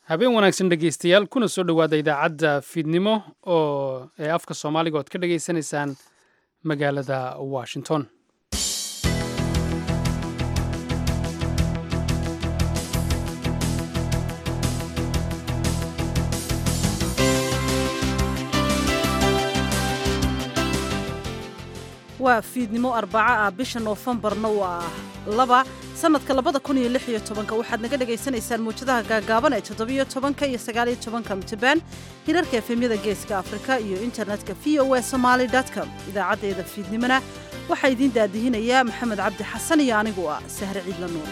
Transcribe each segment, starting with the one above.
habeen wanaagsan dhegaystayaal kuna soo dhowaada idaacadda fiidnimo oo ee afka soomaaliga ood ka dhagaysanaysaan magaalada washington waa fiidnimo arbaco ah bisha noofembarna waa laba sannadka labada kun iyo lix iyo tobanka waxaad naga dhagaysanaysaan muwjadaha gaagaaban ee toddobiyo tobanka iyo sagaaliyo tobanka mitrbaan hirarka efemyada geeska afrika iyo internetka v o a somaali com idaacaddeeda fiidnimona waxaa idiin daadihinayaa maxamed cabdi xasan iyo anigu ah sahre ciidla nuur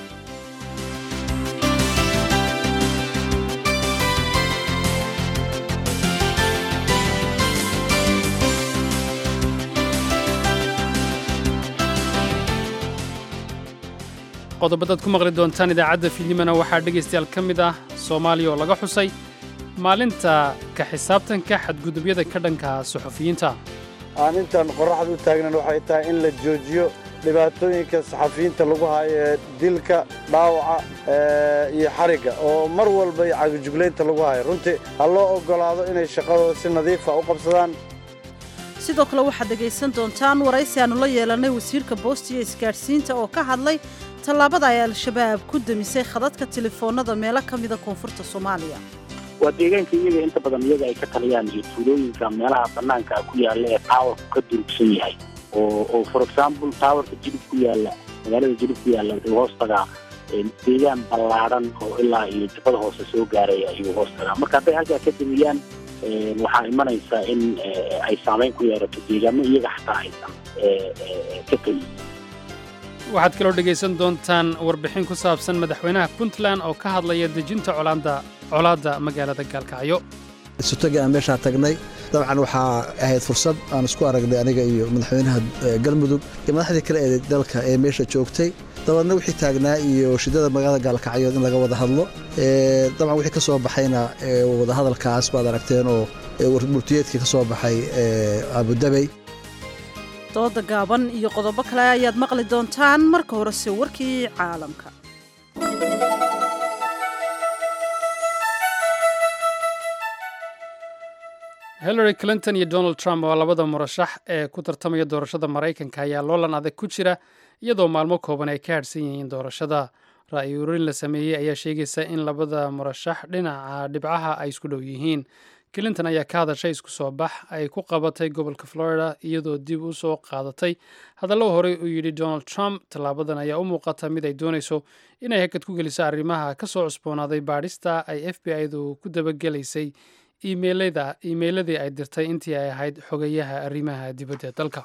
qodobadaad ku maqli doontaan idaacadda fiidnimona waxaa dhegaystayaal ka mid ah soomaaliya oo laga xusay maalinta ka xisaabtanka xadgudubyada ka dhanka suxufiyiinta aanintan qorraxda u taagnan waxay tahay in la joojiyo dhibaatooyinka saxafiyiinta lagu haayo ee dilka dhaawaca iyo xarigga oo mar walba iyo cagajuglaynta lagu hayo runtii ha loo oggolaado inay shaqadooda si nadiifa u qabsadaan sidoo kale waxaad dhegaysan doontaan waraysi aannu la yeelannay wasiirka boosta iyo isgaadhsiinta oo ka hadlay tallaabada ay al-shabaab ku demisay khadadka telefoonnada meelo ka mida koonfurta soomaaliya waa deegaanka iyaga inta badan iyaga ay ka taliyaan iyo tuulooyinka meelaha bannaanka ku yaalla ee taawarku ka durugsan yahay oo oo for example taawarka jilib ku yaalla magaalada jilib ku yaalla wuxuu hoos tagaa deegaan ballaadhan oo ilaa iyo jubada hoose soo gaaraya ayuu hoos tagaa marka hadday halkaa ka demiyaan waxaa imanaysa in ay saamayn ku yeerato deegaamo iyaga xataa aysan ka tegin waxaad kaloo dhegaysan doontaan warbixin ku saabsan madaxweynaha puntland oo ka hadlaya dejinta colaadda magaalada gaalkacyo isutagi aan meeshaa tagnay dabcan waxaa ahayd fursad aan isku aragnay aniga iyo madaxweynaha galmudug iyo madaxdii kale ee dalka ee meesha joogtay dabaedna wixii taagnaa iyo shidada magaalada gaalkacyood in laga wada hadlo dabcan wixii ka soo baxayna wadahadalkaas baad aragteen oo murtiyeedkii ka soo baxay abudabey dooda gaaban iyo qodobo kale ayaad maqli doontaan marka horese warkii caalamka hillary clinton iyo donald trump oo labada murashax ee ku tartamaya doorashada maraykanka ayaa loolan adag ku jira iyadoo maalmo kooban ay ka hadhsan yihiin doorashada ra'yi urin la sameeyey ayaa sheegaysa in labada murashax dhinaca dhibcaha ay isku dhow yihiin clinton ayaa ka hadashay isku soo bax ay ku qabatay gobolka florida iyadoo dib u soo qaadatay hadallo horey uu yidhi donald trump tallaabadan ayaa u muuqata mid ay doonayso inay hakad ku geliso arrimaha ka soo cusboonaaday baadhista ay f b i-du ku dabagelaysay iimeyladii ay dirtay intii ay ahayd xogayaha arrimaha dibadda dalka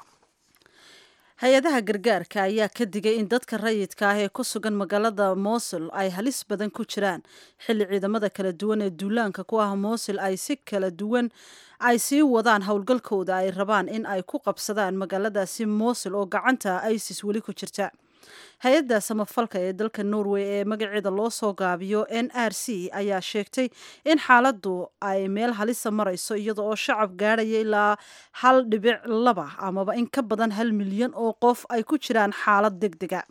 hay-adaha gargaarka ayaa ka digay in dadka rayidka ah ee ku sugan magaalada mosul ay halis badan ku jiraan xilli ciidamada kala duwan ee duulaanka ku ah mosul ay si kala duwan ay sii wadaan howlgalkooda ay rabaan in ay ku qabsadaan magaaladaasi mosul oo gacanta isis weli ku jirta hay-adda samafalka ee dalka norway ee magaceeda loo soo gaabiyo n r c ayaa sheegtay in xaaladdu ay meel halisa marayso iyada oo shacab gaadhaya ilaa hal dhibic laba amaba in ka badan hal milyan oo qof ay ku jiraan xaalad deg dega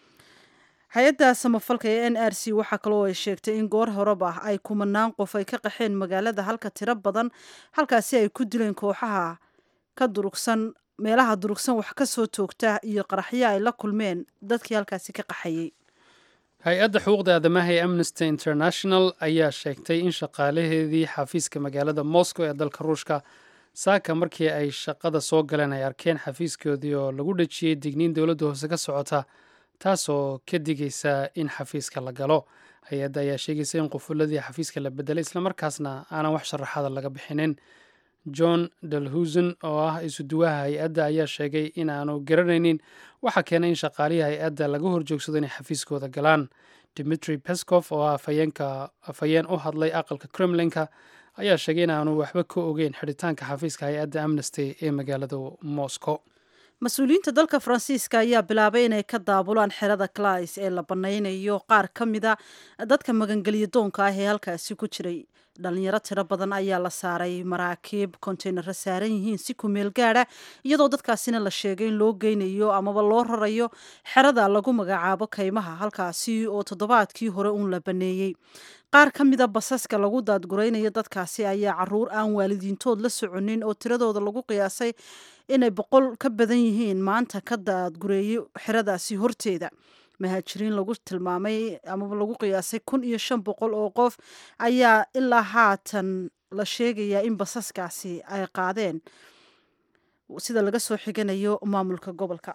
hay-adda samafalka ee n r c waxaa kaloo ay sheegtay in goor horeba ay kumanaan qof ay ka qaxeen magaalada halka tiro badan halkaasi ay ku dileen kooxaha ka durugsan meelaha durugsan wax ka soo toogta iyo qaraxyo ay la kulmeen dadkii halkaasi ka qaxayey hay-adda xuquuqda aadamaha ee amnesty international ayaa sheegtay in shaqaalaheedii xafiiska magaalada moscow ee dalka ruushka saaka markii ay shaqada soo galeen ay arkeen xafiiskoodii oo lagu dhejiyey digniin dowladda hoose ka socota taasoo ka digaysa in xafiiska la galo hay-adda ayaa sheegaysa in qufuladii xafiiska la bedelay islamarkaasna aanan wax sharaxaada laga bixinin john dalhusen oo ah isuduwaha hay-adda ayaa sheegay in aanu garanaynin waxaa keenay in shaqaalihii hay-adda laga horjoogsado inay xafiiskooda galaan dimitri pescof oo ah afhayeen u hadlay aqalka kremlinka ayaa sheegay in aanu waxba ka ogeyn xidhitaanka xafiiska hay-adda amnesty ee magaalada moscow mas-uuliyiinta dalka faransiiska ayaa bilaabay inay ka daabulaan xerada clays ee la banaynayo qaar ka mida dadka magangelya doonka ah ee halkaasi ku jiray dhalinyaro tiro badan ayaa la saaray maraakiib kontaynaro saaran yihiin si ku meel gaadha iyadoo dadkaasina la sheegay in loo geynayo amaba loo rarayo xerada lagu magacaabo kaymaha halkaasi oo toddobaadkii hore uun la baneeyey qaar ka mida basaska lagu daadguraynayo dadkaasi ayaa caruur aan waalidiintood la soconin oo tiradooda lagu qiyaasay inay boqol ka badan yihiin maanta ka daadgureeyey xeradaasi horteeda muhaajiriin lagu tilmaamay amaba lagu qiyaasay kun iyo shan boqol oo qof ayaa ilaa haatan la sheegayaa in basaskaasi ay qaadeen sida laga soo xiganayo maamulka gobolka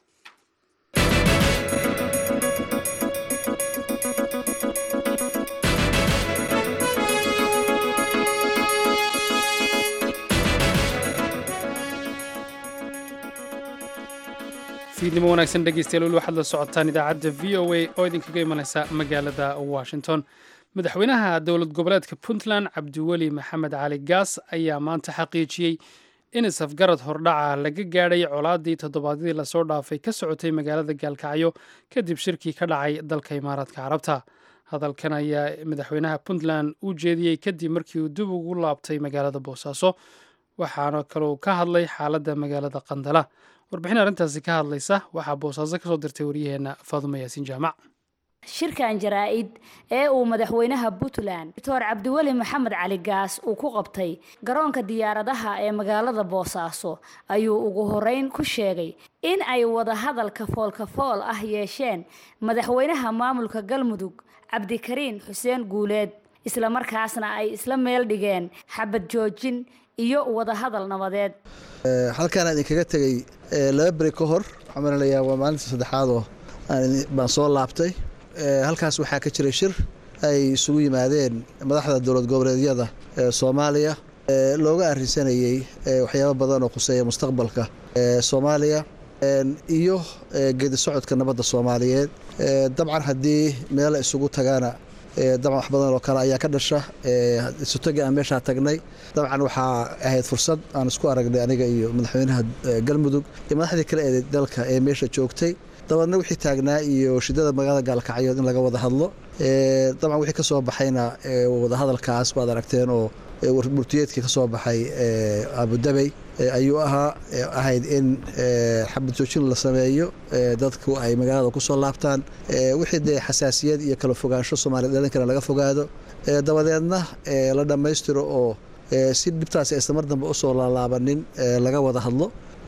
fiidnimo wanaagsan dhegeystayaal weli waxaad la socotaan idaacadda v o a oo idinkaga imanaysa magaalada washington madaxweynaha dowlad goboleedka puntland cabdiweli maxamed cali gaas ayaa maanta xaqiijiyey in isafgarad hordhaca laga gaadhay colaadii toddobaadyadii lasoo dhaafay ka socotay magaalada gaalkacyo kadib shirkii ka dhacay dalka imaaraadka carabta hadalkan ayaa madaxweynaha puntland u jeediyey kadib markii uu dib ugu laabtay magaalada boosaaso waxaana kaloo ka hadlay xaaladda magaalada qandala warbixin arrintaasi ka hadlaysa waxaa boosaaso kasoo dirtay waryaheena faadumo yaasiin jaamac shirkan jaraa-id ee uu madaxweynaha puntland doctor cabdiweli maxamed cali gaas uu ku qabtay garoonka diyaaradaha ee magaalada boosaaso ayuu ugu horeyn ku sheegay in ay wadahadalka foolkafool ah yeesheen madaxweynaha maamulka galmudug cabdikariin xuseen guuleed islamarkaasna ay isla meel dhigeen xabad joojin iyo wadahadal nabadeed halkaan idinkaga tegey laba beri ka hor waxaan malalayaa waa maalinta saddexaad oo baan soo laabtay halkaas waxaa ka jiray shir ay isugu yimaadeen madaxda dowlad goboleedyada ee soomaaliya looga arrinsanayey waxyaabo badan oo khuseeya mustaqbalka soomaaliya iyo geedi socodka nabadda soomaaliyeed dabcan haddii meela isugu tagaana dabcan wax badan oo kale ayaa ka dhasha isutagi aan meeshaa tagnay dabcan waxaa ahayd fursad aan isku aragnay aniga iyo madaxweynaha galmudug iyo madaxdii kale ee dalka ee meesha joogtay dabaedna wixii taagnaa iyo shidada magaalada gaalkacyood in laga wada hadlo dabcan wixii ka soo baxayna wadahadalkaas baad aragteen oo murtiyeedkii ka soo baxay abudabey ayuu ahaa ahayd in xabad joojin la sameeyo dadku ay magaalada kusoo laabtaan wixii dee xasaasiyad iyo kala fogaansho soomaliya dhalinkana laga fogaado dabadeedna la dhammaystiro oo si dhibtaasi aysan mar dambe usoo laalaabanin laga wada hadlo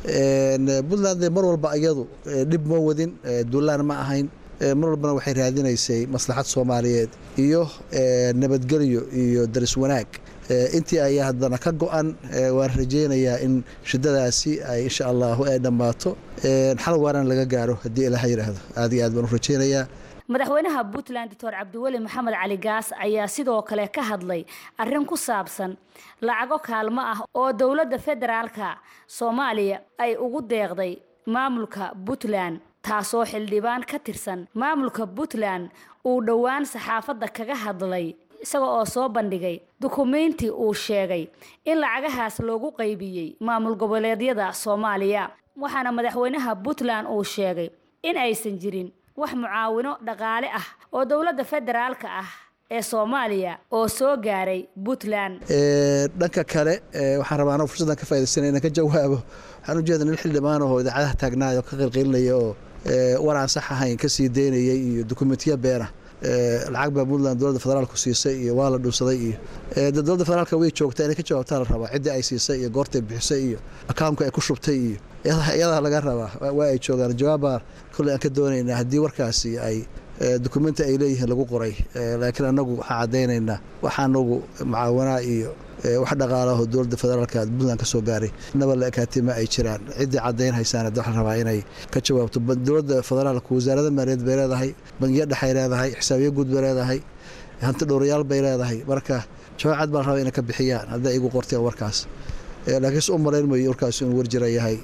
puntland mar walba iyadu dhib ma wadin duulaan ma ahayn mar walbana waxay raadinaysay maslaxad soomaaliyeed iyo nabadgelyo iyo daris wanaag intii ayaa haddana ka go-an waan rajeynayaa in shidadaasi ay insha allahu ay dhammaato xal waaran laga gaaro haddii ilaha yidhaahdo aad iyo aad baan u rajeynayaa madaxweynaha puntland doctor cabdiweli maxamed cali gaas ayaa sidoo kale ka hadlay arrin ku saabsan lacago kaalmo ah oo dowladda federaalka soomaaliya ay ugu deeqday maamulka puntland taasoo xildhibaan ka tirsan maamulka puntland uu dhowaan saxaafadda kaga hadlay isaga oo soo bandhigay dukumeynti uu sheegay in lacagahaas loogu qaybiyey maamul goboleedyada soomaaliya waxaana madaxweynaha puntland uu sheegay in aysan jirin wax mucaawino dhaqaale ah oo dowladda federaalka ah ee soomaaliya oo soo gaaray puntland dhanka kale waxaan rabaa anoo fursaddan ka faaidaysana inaan ka jawaabo waxaan ujeeda nin xildhibaan ahoo idaacadaha taagnaay oo ka qilqilinaya oo war aan sax ahayn ka sii daynayay iyo dukumentiya beena lacag baa puntland dowladda federaalku siisay iyo waa la dhuunsaday iyo dowladda federaalka way joogtaa inay ka jawaabtaa la rabaa ciddii ay siisay iyo goortay bixisay iyo akaamka ay ku shubtay iyo iyadaa laga rabaa waa ay joogaan jawaabbaa kolley aan ka doonaynaa haddii warkaasi ay dukumenti ay leeyihiin lagu qoray laakiin annagu waxaan caddaynaynaa waxa anagu mucaawanaa iyo wax dhaqaalaho dowladda federaalka puntland ka soo gaaray naba la ekaatima ay jiraan ciddii caddayn haysaana waxaan rabaa inay ka jawaabto dowladda federaalka wasaarada maaliyaed bay leedahay bangiyo dhexay leedahay xisaabiyo guud bay leedahay hanti dhowrayaal bay leedahay marka jawaab cad baan rabaa inay ka bixiyaan hadday igu qorteen warkaas laakiinse u malayn mayo warkaas inuu warjira yahay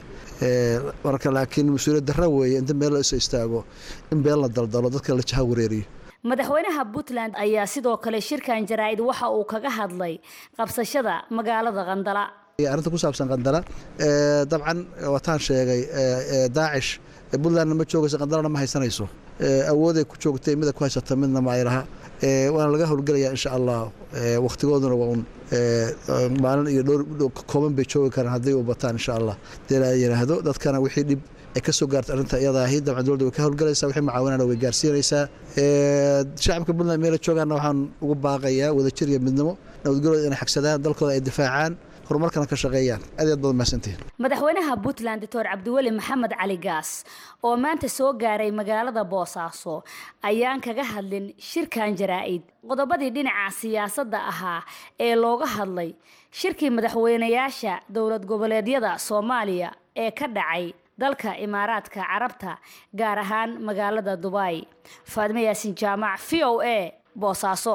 marka laakiin mas-uuliyad darra weeye inta meel la iso istaago in been la daldalo dadka la jaha wareeriyo madaxweynaha puntland ayaa sidoo kale shirkan jaraa-id waxa uu kaga hadlay qabsashada magaalada qandala arrinta ku saabsan qandala dabcan wataan sheegay daacish puntlandna ma joogayso qandalana ma haysanayso awooday ku joogtay mida ku haysata midna ma ay laha waana laga howlgelayaa insha allah wakhtigooduna waa un maalin iyo dhowr kooban bay joogi karaan hadday u bataan insha allah dee la yidhaahdo dadkana wixii dhib ay ka soo gaarta arrinta iyada ahi dabcan dowladda way ka howlgalaysaa wixii macaawinana way gaarsiinaysaa shacabka puntland meela joogaana waxaan ugu baaqayaa wadajir iyo midnimo nabadgelooda inay xagsadaan dalkooda ay difaacaan horumarkana ka shaqeeyaan aad aad baad mahadsantihin madaxweynaha puntland doctor cabdiweli maxamed cali gaas oo maanta soo gaaray magaalada boosaaso ayaan kaga hadlin shirkan jaraa-id qodobadii dhinaca siyaasadda ahaa ee looga hadlay shirkii madaxweynayaasha dowlad goboleedyada soomaaliya ee ka dhacay dalka imaaraadka carabta gaar ahaan magaalada dubai faadme yaasin jaamac v o a boosaaso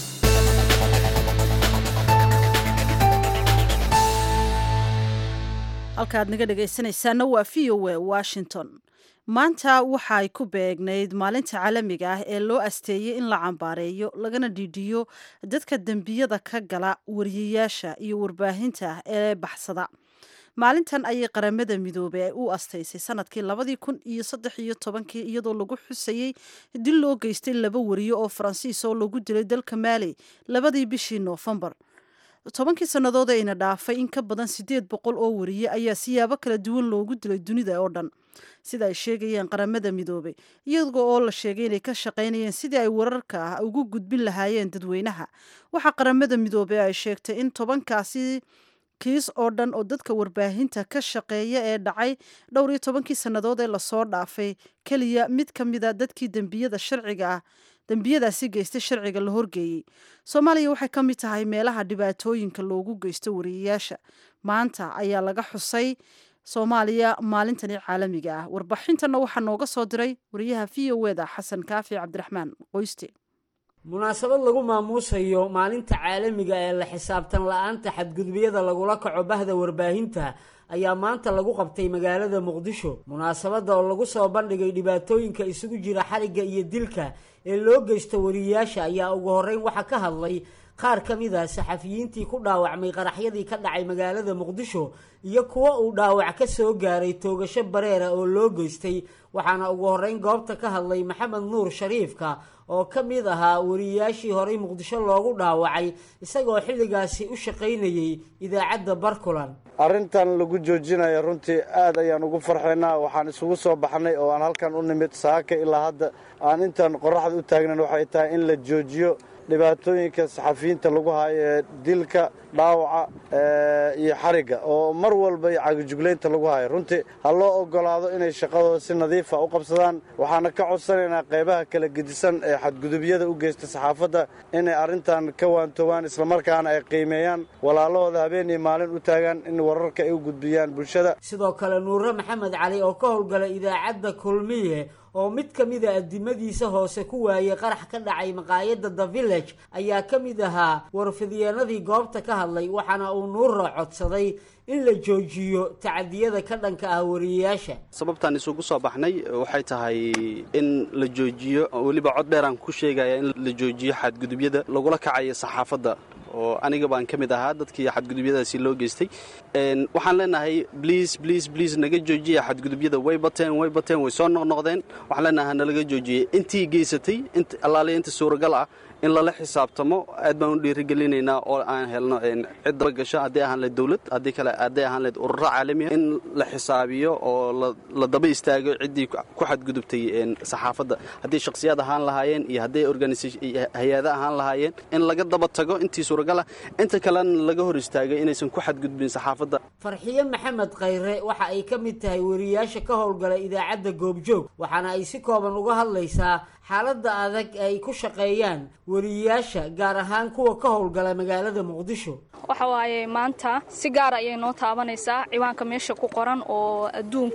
halkaaad naga dhegaysanaysaana waa v o a washington maanta waxa ay ku beegnayd maalinta caalamiga ah ee loo asteeyey in la cambaareeyo lagana dhiidhiyo dadka dembiyada ka gala wariyayaasha iyo warbaahinta ee baxsada maalintan ayay qaramada midoobey u astaysay sanadkii labadii kun iyo saddex iyo tobankii iyadoo lagu xusayey dil loo geystay laba wariyo oo faransiis oo lagu dilay dalka maali labadii bishii noofembar tobankii sannadood ayna dhaafay in ka badan siddeed boqol oo wariye ayaa siyaabo kala duwan loogu dilay dunida oo dhan sida ay sheegayeen qaramada midoobey iyagoo oo la sheegay inay ka shaqaynayeen sidii ay wararka ah ugu gudbin lahaayeen dadweynaha waxaa qaramada midoobey ay sheegtay in tobankaasi kiis oo dhan oo dadka warbaahinta ka shaqeeya ee dhacay dhowr iyo tobankii sannadood ee lasoo dhaafay keliya mid ka mida dadkii dembiyada sharciga ah dembiyadaasi geystay sharciga la horgeeyey soomaaliya waxay ka mid tahay meelaha dhibaatooyinka loogu geysto wariyayaasha maanta ayaa laga xusay soomaaliya maalintani caalamiga ah warbixintana waxaa nooga soo diray wariyaha v o eda xasan kaafi cabdiraxmaan qoyste munaasabad lagu maamuusayo maalinta caalamiga ee la xisaabtan la-aanta xadgudubyada lagula kaco bahda warbaahinta ayaa maanta lagu qabtay magaalada muqdisho munaasabadda oo lagu soo bandhigay dhibaatooyinka isugu jira xarigga iyo dilka ee loo geysto wariyayaasha ayaa ugu horreyn waxaa ka hadlay qaar ka mid a saxafiyiintii ku dhaawacmay qaraxyadii ka dhacay magaalada muqdisho iyo kuwa uu dhaawac ka soo gaaray toogasho bareera oo loo geystay waxaana ugu horreyn goobta ka hadlay maxamed nuur shariifka oo ka mid ahaa wariyayaashii horey muqdisho loogu dhaawacay isagoo xilligaasi u shaqaynayey idaacadda barkulan arrintan lagu joojinayo runtii aad ayaan ugu farxaynaa waxaan isugu soo baxnay oo aan halkan u nimid saaka ilaa hadda aan intaan qoraxda u taagnan waxay tahay in la joojiyo dhibaatooyinka saxafiyiinta lagu hayo ee dilka dhaawaca iyo xarigga oo mar walba iyo cagijuglaynta lagu hayo runtii ha loo ogolaado inay shaqadooda si nadiifa u qabsadaan waxaana ka codsanaynaa qaybaha kala gedisan ee xadgudubyada u geysta saxaafadda inay arrintan ka waantoobaan islamarkaana ay qiimeeyaan walaalahooda habeen iyo maalin u taagaan in wararka ay u gudbiyaan bulshada sidoo kale nuure maxamed cali oo ka howlgala idaacadda kulmiye oo mid ka mida addimadiisa hoose ku waayey qarax ka dhacay maqaayadda the village ayaa ka mid ahaa warfidyeennadii goobta ka hadlay waxaana uu nuura codsaday in la joojiyo tacadiyada ka dhanka ah wariyayaasha sababtaan isugu soo baxnay waxay tahay in la joojiyo weliba cod dheeraan ku sheegaya in la joojiyo xadgudubyada lagula kacayo saxaafadda oo aniga baan ka mid ahaa dadkii xadgudubyadaasi loo geystay waxaan leenahay bliis bliis bliis naga joojiya xadgudubyada way bateen way bateen way soo noqnoqdeen waxaan leenahay nalaga joojiyey intii geysatay allaaliya inta suuragal ah in lala xisaabtamo aad baan u dhiirigelinaynaa oo aan helno cid dabagasho haddii ahaan leed dowlad haddii kale hadday ahaan leed ururo caalamiya in la xisaabiyo oo la daba istaago ciddii ku xadgudubtay saxaafadda haddii shakhsiyaad ahaan lahaayeen iyo hadday hay-ada ahaan lahaayeen in laga daba tago intii suuragal ah inta kalena laga hor istaagay inaysan ku xadgudbin saxaafadda farxiye maxamed khayre waxa ay ka mid tahay wariyayaasha ka howlgala idaacadda goobjoog waxaana ay si kooban uga hadlaysaa xaaladda adag ay ku shaqeeyaan wariyayaasha gaar ahaan kuwa ka howlgala magaalada muqdisho waxa waaye maanta si gaara ayay noo taabanaysaa ciwaanka meesha ku qoran oo adduunka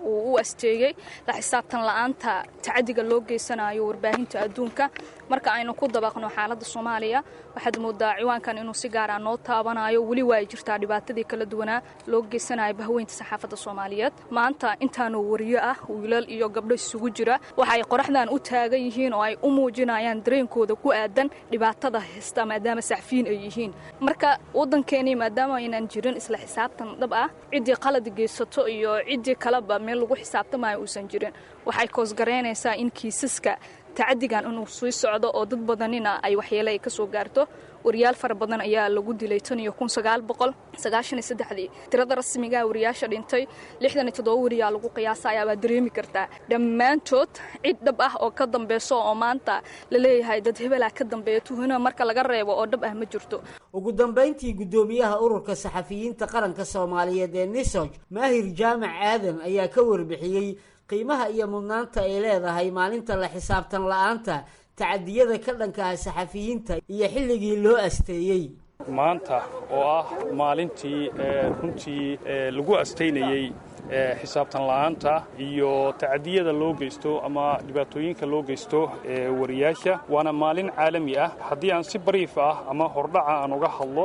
uu u asteeyey la xisaabtan la'aanta tacadiga loo geysanayo warbaahinta adduunka marka aynu ku dabaqno xaaladda soomaaliya waxaad moodaa ciwaankan inuu si gaara noo taabanayo weli waa ay jirtaa dhibaatadii kala duwanaa loo geysanayo bahweynta saxaafadda soomaaliyeed maanta intaanu wariyo ah wiilal iyo gabdho isugu jira waxa ay qoraxdan u taagan yihiin oo ay u muujinayaan dareenkooda ku aadan dhibaatada haysta maadaama saxfiyiin ay yihiin marka waddankeenii maadaama aynan jirin isla xisaabtan dhab ah ciddii qalad geysato iyo ciddii kaleba meel lagu xisaabtamayo uusan jirin waxay koosgaraynaysaa in kiisaska tacadigan inuu sii socdo oo dad badanina ay waxyeele ay ka soo gaarto wariyaal fara badan ayaa lagu dilay tan iyo kun sagaal boqol sagaashan iyo saddexdii tirada rasmigaa wariyaasha dhintay lixdan iyo toddoba wariyaa lagu qiyaasaya baa dareemi kartaa dhammaantood cid dhab ah oo ka dambeyso oo maanta la leeyahay dad hebelaa ka dambeeya tuhuna marka laga reebo oo dhab ah ma jirto ugu dambayntii guddoomiyaha ururka saxafiyiinta qaranka soomaaliyeed ee nisoj maahir jaamac aadan ayaa ka warbixiyey qiimaha iyo mudnaanta ay leedahay maalinta la xisaabtan la-aanta tacadiyada ka dhankaha saxafiyiinta iyo xilligii loo asteeyey maanta oo ah maalintii runtii lagu astaynayey xisaabtan la'aanta iyo tacadiyada loo geysto ama dhibaatooyinka loo geysto wariyaasha waana maalin caalami ah haddii aan si bariif ah ama hordhaca aan uga hadlo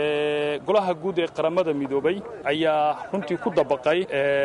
golaha guud ee qaramada midoobay ayaa runtii ku dabaqay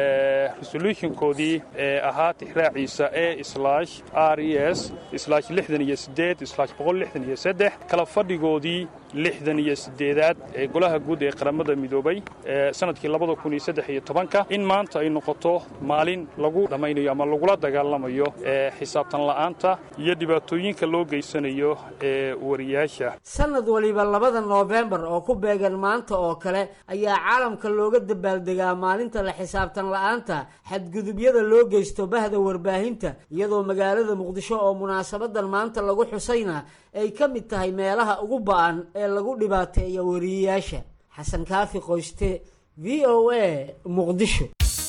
resolutionkoodii ee ahaa tixraaciisa e slash r e s slash lixdan iyo sideed slash boqol lixdan iyo saddex kala fadhigoodii lixdan iyo sideedaad ee golaha guud ee qaramada midoobay sanadkii labada kun iyo saddex iyo tobanka in maanta ay noqoto maalin lagu dhammaynayo ama lagula dagaalamayo xisaabtan la'aanta iyo dhibaatooyinka loo geysanayo ee wariyaasha sanad waliba labada noofembar oo ku beegan maanta oo kale ayaa caalamka looga dabaaldegaa maalinta la xisaabtan la'aanta xadgudubyada loo geysto bahda warbaahinta iyadoo magaalada muqdisho oo munaasabadan maanta lagu xusayna ay ka mid tahay meelaha ugu ba'an ee lagu dhibaateeya wariyayaasha xasan kaafi qoyste v o a muqdisho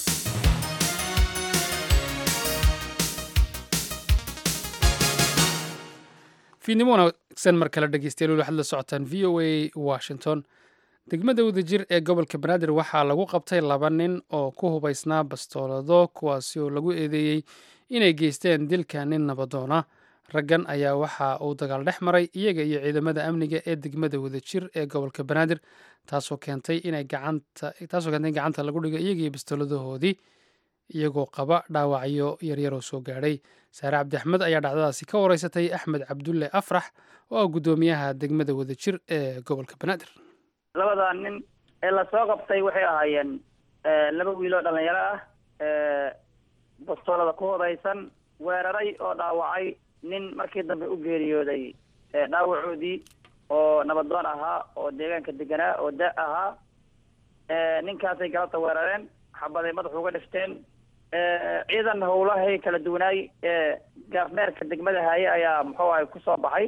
fiidnimo wanaagsan mar kale dhegeystayaal waxaad la socotaan v o a washington degmada wadajir ee gobolka banaadir waxaa lagu qabtay laba nin oo ku hubaysnaa bastoolado kuwaasi oo lagu eedeeyey inay geysteen dilka nin nabadoona raggan ayaa waxa uu dagaal dhex maray iyaga iyo ciidamada amniga ee degmada wadajir ee gobolka banaadir taasoo keentay inay gacanta in gacanta lagu dhigo iyaga iyo bastooladahoodii iyagoo qaba dhaawacyo yaryaroo soo gaadhay saare cabdi axmed ayaa dhacdadaasi ka wareysatay axmed cabdulle afrax oo ah guddoomiyaha degmada wadajir ee gobolka banaadir labada nin ee lasoo qabtay waxay ahaayeen laba wiiloo dhalinyaro ah bastoolada ku hodaysan weeraray oo dhaawacay nin markii dambe u geeriyooday dhaawacoodii oo nabadoon ahaa oo deegaanka deganaa oo da ahaa ninkaasay galabta weerareen xabaday madaxa uga dhifteen ciidan howlahay kala duwanaay gaafmeerka degmada haaye ayaa muxuu ahay kusoo baxay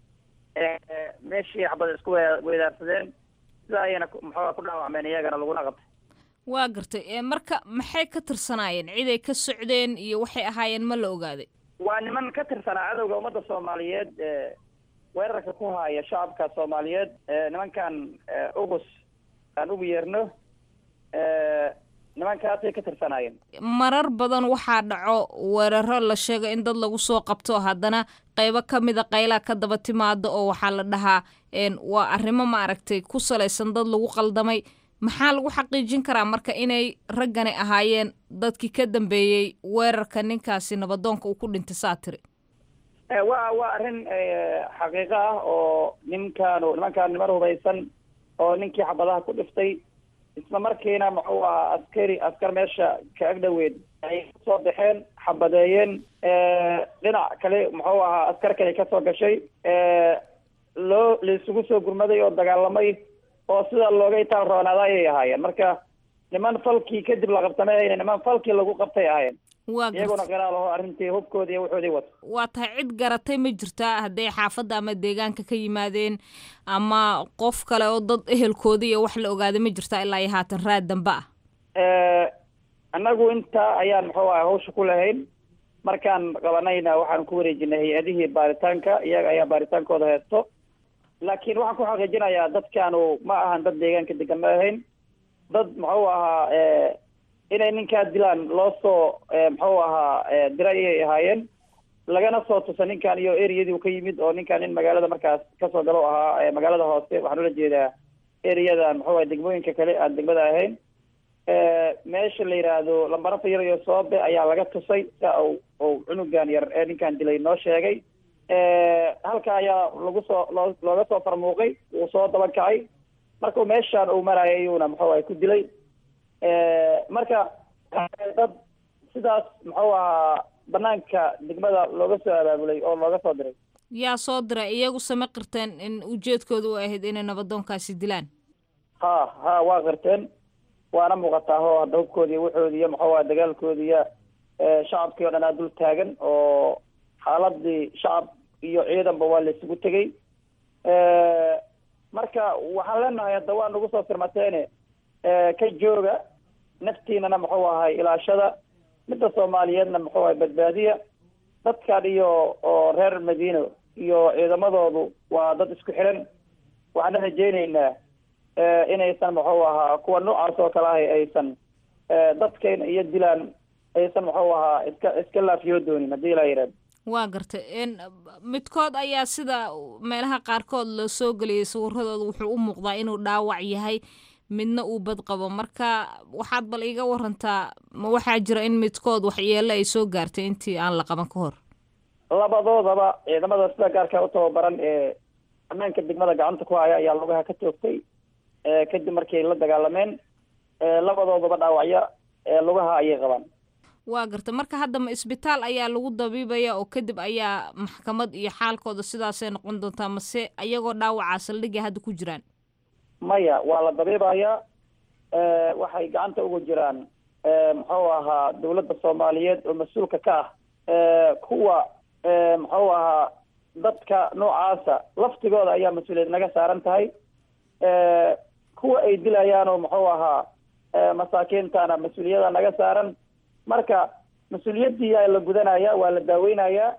meeshii xabada isku weedaarsadeen sida ayayna muxuu ku dhaawacmeen iyagana laguna qabtay waa gartay marka maxay ka tirsanaayeen ciday ka socdeen iyo waxay ahaayeen ma la ogaaday waa niman ka tirsanaa cadowga ummadda soomaaliyeed weerarka ku haya shacabka soomaaliyeed nimankan ugus aan ugu yeerno nimankaasay ka tirsanaayeen marar badan waxaa dhaco weeraro la sheego in dad lagu soo qabto haddana qaybo ka mida qaylaa ka daba timaado oo waxaa la dhahaa waa arrimo maaragtay ku salaysan dad lagu qaldamay maxaa lagu xaqiijin karaa marka inay raggani ahaayeen dadkii ka dambeeyey weerarka ninkaasi nabadoonka uu ku dhintay saa tiri wa waa arrin xaqiiqo ah oo ninkaanu nimankaan niman hubaysan oo ninkii xabadaha ku dhiftay isla markiina muxuu ahaa askari askar meesha ka agdhoweed ay kasoo baxeen xabadeeyeen dhinac kale muxuu ahaa askar kale kasoo gashay loo laisugu soo gurmaday oo dagaalamay oo sida looga itaal roonaada ayay ahaayeen marka niman falkii kadib la qabtamay ayna niman falkii lagu qabtay ahaayeen iyaguna qiraal aho arrintii hubkoodii iyo wuxoodii wato waa tahay cid garatay ma jirtaa hadday xaafadda ama deegaanka ka yimaadeen ama qof kale oo dad ehelkoodii iyo wax la ogaaday ma jirtaa ilaa iyo haatan raad dambe ah annagu intaa ayaan muxuu aha hawsha ku lahayn markaan qabanayna waxaan ku wareejinay hay-adihii baaritaanka iyaga ayaa baaritaankooda heesto laakiin waxaan ku xaqiijinayaa dadkaanu ma ahan dad deegaanka degan ma ahayn dad muxuu ahaa inay ninkaa dilaan loo soo muxuu ahaa diray ayay ahaayeen lagana soo tusa ninkan iyo ereyadii uu ka yimid oo ninkan nin magaalada markaas kasoo galo ahaa magaalada hoose waxaan ula jeedaa ereyadan muxuu ahay degmooyinka kale aan degmada ahayn meesha la yidhaahdo lambaranta yar iyo soobe ayaa laga tusay sia u u cunugan yar ee ninkan dilay noo sheegay halka ayaa lagu soo loo looga soo farmuuqay wuu soo dabakacay markuu meeshaan uu marayay ayuuna muxuu ahay ku dilay marka dad sidaas muxuu ahaa banaanka degmada looga soo abaabulay oo looga soo diray yaa soo diray iyagu sama qirteen in ujeedkooda u ahayd inay nabadoonkaasi dilaan ha ha waa qirteen waana muuqataa ho hadda hubkoodi iyo wuxoodi iyo muxuu aha dagaalkoodi iyo shacabkii o dhan aa dul taagan oo xaaladii shacab iyo ciidanba waa la isugu tegey marka waxaan leenahay hadda waa nagu soo firmateene ka jooga naftiinana muxuu ahay ilaashada midda soomaaliyeedna muxuu ahay badbaadiya dadkan iyo oo reer madiino iyo ciidamadoodu waa dad isku xiran waxaana rajeyneynaa inaysan muxuu ahaa kuwa noocaas oo kale ahay aysan dadkayna iyo dilaan aysan muxuu ahaa iska iska laafiyo doonin haddii ilaa yidhahdo waa gartay midkood ayaa sida meelaha qaarkood la soo geliyay sawiradooda wuxuu u muuqdaa inuu dhaawac yahay midna uu bad qabo marka waxaad bal iiga warantaa ma waxaa jira in midkood waxyeelo ay soo gaartay intii aan la qaban ka hor labadoodaba ciidamada sida gaarka u tababaran ee ammaanka degmada gacanta ku haya ayaa lugaha ka toogtay kadib markay la dagaalameen labadoodaba dhaawacyo lugaha ayay qabaan waa garta marka hadda ma isbitaal ayaa lagu dabiibaya oo kadib ayaa maxkamad iyo xaalkooda sidaasay noqon doontaa mase iyagoo dhaawacaa saldhigay hadda ku jiraan maya waa la dabiibayaa waxay gacanta ugu jiraan muxuu ahaa dawladda soomaaliyeed oo mas-uulka ka ah kuwa muxuu ahaa dadka noocaasa laftigooda ayaa mas-uuliyad naga saaran tahay kuwa ay dilayaanoo muxuu ahaa masaakiintana mas-uuliyada naga saaran marka mas-uuliyaddii aa la gudanaya waa la daaweynayaa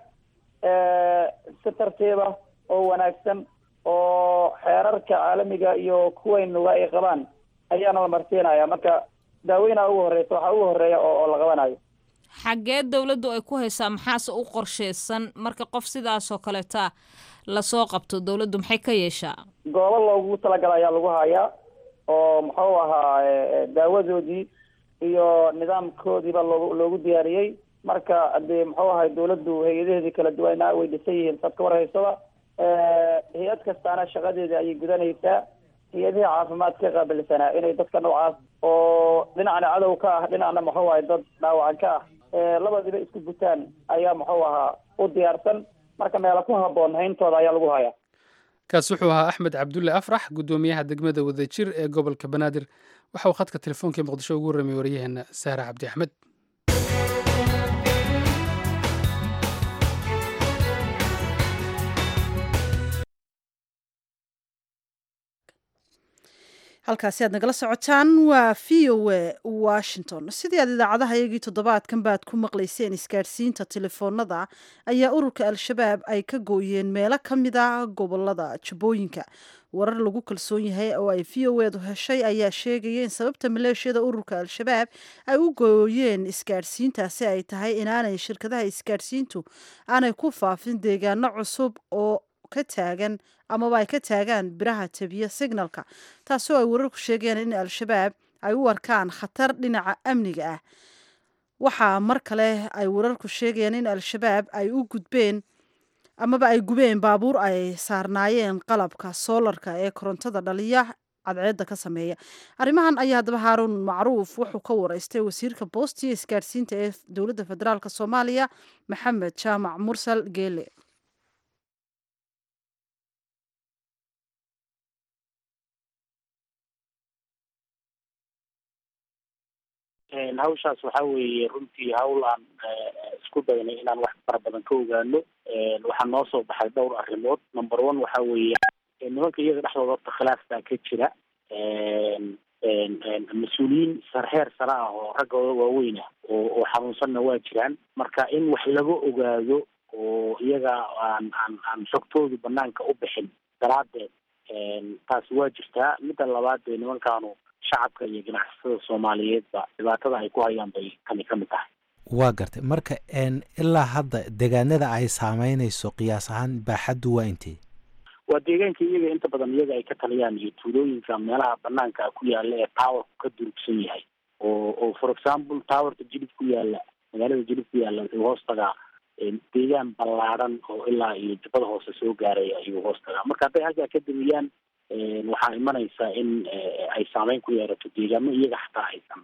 si tartiiba oo wanaagsan oo xeerarka caalamiga iyo kuwaynuga ay qabaan ayaana la marsiinaya marka daaweynaa ugu horeysa waxaa ugu horeeya oo oo la qabanayo xaggee dawladdu ay ku haysaa maxaase u qorsheysan marka qof sidaasoo kaleeta lasoo qabto dawladdu maxay ka yeeshaa goobo loogu talagala ayaa lagu hayaa oo muxuu ahaa daawadoodii iyo nidaamkoodiiba loogu loogu diyaariyey marka hadee muxuu ahay dawladdu hay-adaheedii kala duwanaa way dhisan yihiin sad ka warhaysaba hay-ad kastaana shaqadeedii ayay gudanaysaa hay-adihii caafimaadka qaabilsanaa inay dadka noocaas oo dhinacna cadow ka ah dhinacna muxuu ahay dad dhaawacan ka ah labadiiba isku gutaan ayaa muxuu ahaa u diyaarsan marka meela ku haboon hayntooda ayaa lagu hayaa kaas wuxuu ahaa axmed cabdulle afrax guddoomiyaha degmada wadajir ee gobolka banaadir waxa uu khadka telefoonkai muqdisho ugu warramay waryaheena saare cabdi axmed halkaasi aad nagala socotaan waa v o a washington sidii aad idaacadaha iyagii toddobaadkan baad ku maqlayseen isgaadhsiinta telefoonada ayaa ururka al-shabaab ay ka gooyeen meelo ka mid a gobolada jabooyinka warar lagu kalsoon yahay oo ay v o edu heshay ayaa sheegaya in sababta maleeshiyada ururka al-shabaab ay u gooyeen isgaadhsiintaasi ay tahay inaanay shirkadaha isgaadhsiintu aanay ku faafin deegaano cusub oo ka taagan amaba ay ka taagaan biraha tabiya signalka taasoo ay wararku sheegeen in al-shabaab ay u arkaan khatar dhinaca amniga ah waxaa mar kale ay wararku sheegayaan in al-shabaab ay u gudbeen amaba ay gubeen baabuur ay saarnaayeen qalabka soolarka ee korontada dhaliya cadceedda ka sameeya arrimahan ayaa haddaba haaruun macruuf wuxuu ka wareystay wasiirka boostiya isgaadhsiinta ee dowladda federaalk soomaaliya maxamed jaamac mursal geele hawshaas waxa weeye runtii hawl aan isku daynay inaan wax fara badan ka ogaano waxaa noo soo baxay dhowr arrimood number one waxa weeye nimanka iyaga dhexdooda horta khilaaf baa ka jira mas-uuliyiin sarheer sare ah oo raggooda waaweyn ah oo oo xanuunsanna waa jiraan marka in wax laga ogaado oo iyaga aan aan aan xogtoodu banaanka u bixin daraadeed taasi waa jirtaa midda labaad dee nimankaanu shacabka iyo ganacsatada soomaaliyeedba dhibaatada ay ku hayaan bay kani ka mid tahay waa gartay marka ilaa hadda deegaanada ay saameynayso qiyaas ahaan baaxaddu waa intee waa deegaanka iyaga inta badan iyaga ay ka taliyaan iyo tuulooyinka meelaha banaanka ku yaala ee towerku ka durugsan yahay oo oo for example towerka jilib ku yaala magaalada jilib ku yaala wuxuu hoos tagaa deegaan ballaadhan oo ilaa iyo jubbada hoose soo gaaray ayuu hoos tagaa marka hadday halkaa ka damiyaan waxaa imanaysa in ay saameyn ku yeerato deegaamo iyaga xataa aysan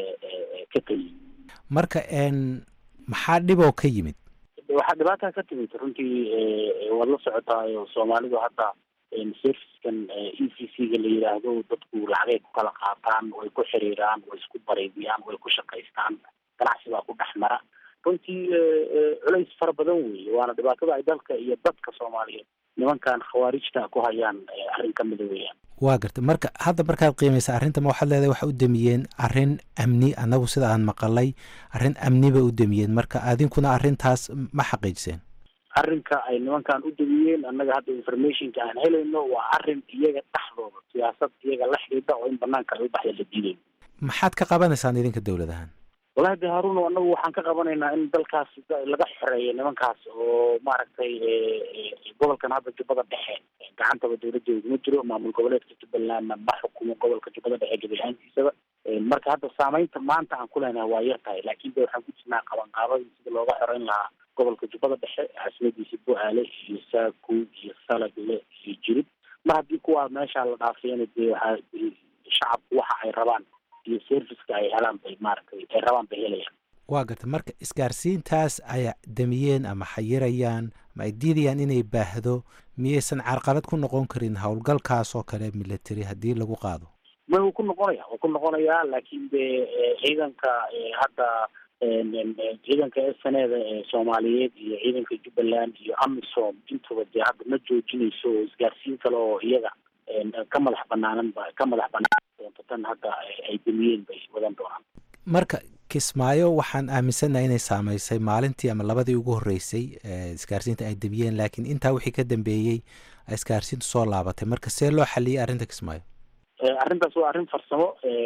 ka taliyin marka maxaa dhiboo ka yimid waxaa dhibaataa ka timid runtii waad la socotaayo soomaalidu hadda servicekan e c c ga la yidhaahdo dadku lacagay ku kala qaataan way ku xiriiraan way isku bareydiyaan way ku shaqaystaan ganacsi baa ku dhex mara runtii culays fara badan weeye waana dhibaatada ay dalka iyo dadka soomaaliyeed nimankan khawaarijta ku hayaan arrin ka mida weeyaan waa gartay marka hadda markaad qiimaysa arrinta ma waxaad leedahay waxa u damiyeen arrin amni annagu sida aan maqalay arrin amni bay u damiyeen marka adinkuna arrintaas ma xaqiijiseen arrinka ay nimankan u damiyeen annaga hadda informationka aan helayno waa arrin iyaga dhexdooda siyaasad iyaga la xidhiidha oo in banaanka ay u baxda la diidayo maxaad ka qabanaysaan idinka dowladahaan wallahi de haruno anagu waxaan ka qabanaynaa in dalkaas laga xoreeyo nimankaas oo maaragtay gobolkan hadda jubbada dhexe gacantaba dowladeedu ma jiro maamul goboleedka jubbalandna ma xukumo gobolka jubbada dhexe gebi ahaantiisaba marka hadda saameynta maanta aan ku leenahay waa yar tahay laakiin de waxaan ku jirnaa qabanqaabadii sida looga xoreyn lahaa gobolka jubbada dhexe caasimadiisa bu-aale iyo saaku iyo salagle iyo jirib mar haddii kuwaa meesha la dhaafiyana dee waxaa shacabku waxa ay rabaan iyo serviceka ay helaan bay maaragtay ay rabaan bay helayaan waa gartay marka isgaarsiintaas ay damiyeen ama xayirayaan ma ay diidayaan inay baahdo miyaysan carqalad ku noqon karin howlgalkaas oo kale military haddii lagu qaado ma wuu ku noqonaya wuu ku noqonayaa laakiin de ciidanka hadda ciidanka sneda ee soomaaliyeed iyo ciidanka jubbaland iyo amisom intuba dee hadda ma joojinayso oo isgaarsiin kale oo iyaga ka madax banaanan ba ka madax banaan doonto tan hadda ay damiyeen bay wadan doonaan marka kismaayo waxaan aaminsannahay inay saameysay maalintii ama labadii ugu horreysay isgaarsiinta ay damiyeen laakiin intaa wixii ka dambeeyey isgaarsiintu soo laabatay marka see loo xaliyey arrinta kismaayo arrintaas waa arrin farsamo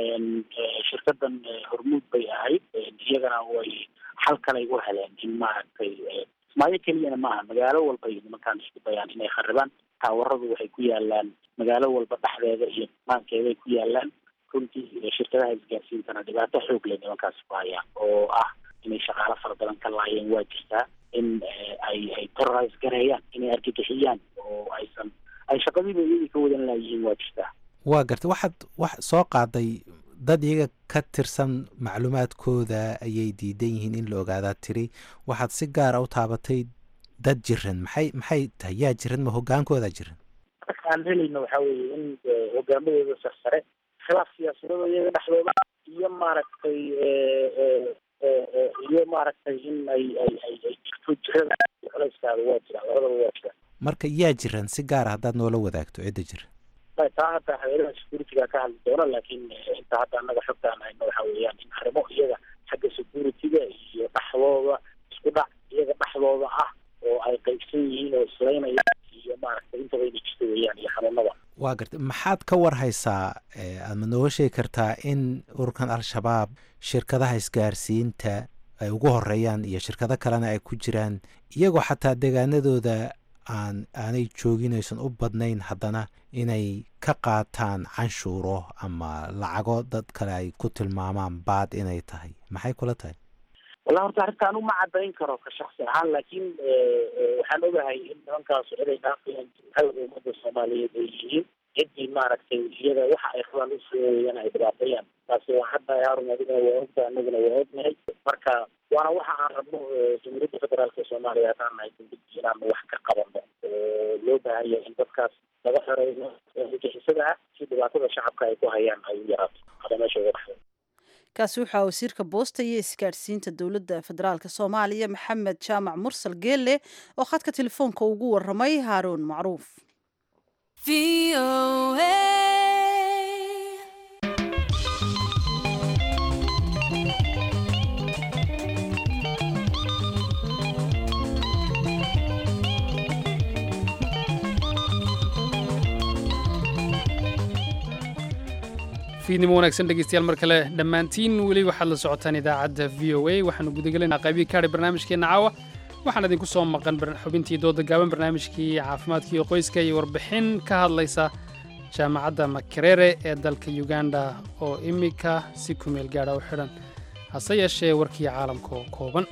shirkadan hormuud bay ahayd iyagana way xal kalay u heleen in maaragtay kismaayo keliyana maaha magaalo walba ay nimankaan isku dayaan inay kharibaan taawaradu waxay ku yaalaan magaalo walba dhexdeeda iyo maankeeday ku yaalaan runtii shirkadaha isgaarsiintana dhibaato xoog leh nimankaasi ku hayaan oo ah inay shaqaalo fara badan ka laayeen waa jirtaa in ay ay terrorise gareeyaan inay argagixiyaan oo aysan ay shaqadiiba iyagii ka wadan laayihiin waa jirtaa waa gartay waxaad wax soo qaaday dad iyaga ka tirsan macluumaadkooda ayay diidan yihiin in la ogaadaa tiri waxaad si gaara u taabatay dad jiran maxay maxay tahay yaa jiran ma hogaankooda jiran marka aan helayno waxaa weeye in hogaamadooda sarsare khilaaf siyaasadada iyaga dhexdooda iyo maaragtay iyo maaragtay in ay ay ay ay jirto jirada culayskaada waa jira labadaba waa jira marka yaa jiran si gaara haddaad noola wadaagto cidda jira taa hadda hayadaha securityga ka hadli doona laakiin inta hadda annaga xogtaan hayno waxa weeyaan in arrimo iyaga xagga securityga iyo dhexdooda isku dhac iyaga dhexdooda ah oo ay qaybsan yihiin oo islaynayaan iyo maaragtay intaba inay jirta weeyaan iyo xanuunada waa gartay maxaad ka war haysaa aadma nooga sheegi kartaa in ururkan al-shabaab shirkadaha isgaarsiinta ay ugu horeeyaan iyo shirkado kalena ay ku jiraan iyagoo xataa deegaanadooda aan aanay joogin aysan u badnayn haddana inay ka qaataan canshuuro ama lacago dad kale ay ku tilmaamaan baad inay tahay maxay kula tahay wallahi horta arrintaan uma cadayn karo ka shaksi ahaan laakiin waxaan ogahay in nimankaas ciday dhaafayaan hawda ummadda soomaaliyeed ay yihiin ciddii maaragtay iyada waxa ay rabaan usooyana ay dhibaateeyaan taasi waa hadda harun adigana waa ogta anaguna waa ognahay marka waana waxa aan rabno jamhuuriyadda federaalka soomaaliya haddaan nahay dowladii inaanu wax ka qabano oo loo baahan yahay in dadkaas laga xoreeyo gixisada ah si dhibaatada shacabka ay ku hayaan ay u yaraato hada meesha uga baxdo kaasi waxaa wasiirka boosta iyo isgaadhsiinta dowladda federaalk soomaaliya maxamed jaamac mursal geelle oo khadka telefoonka ugu waramay haaruun macruuf fiidnimo wanaagsan dhegeystayaal mar kale dhammaantiin weli waxaad la socotaan idaacadda v o a waxaanu gudagelaynaa qaybii kaadhi barnaamijkeenna caawa waxaan idinku soo maqan xubintii dooda gaaban barnaamijkii caafimaadka iyo qoyska iyo warbixin ka hadlaysa jaamacadda makerere ee dalka uganda oo iminka si kumeel gaadha u xidhan hase yeeshee warkii caalamka oo kooban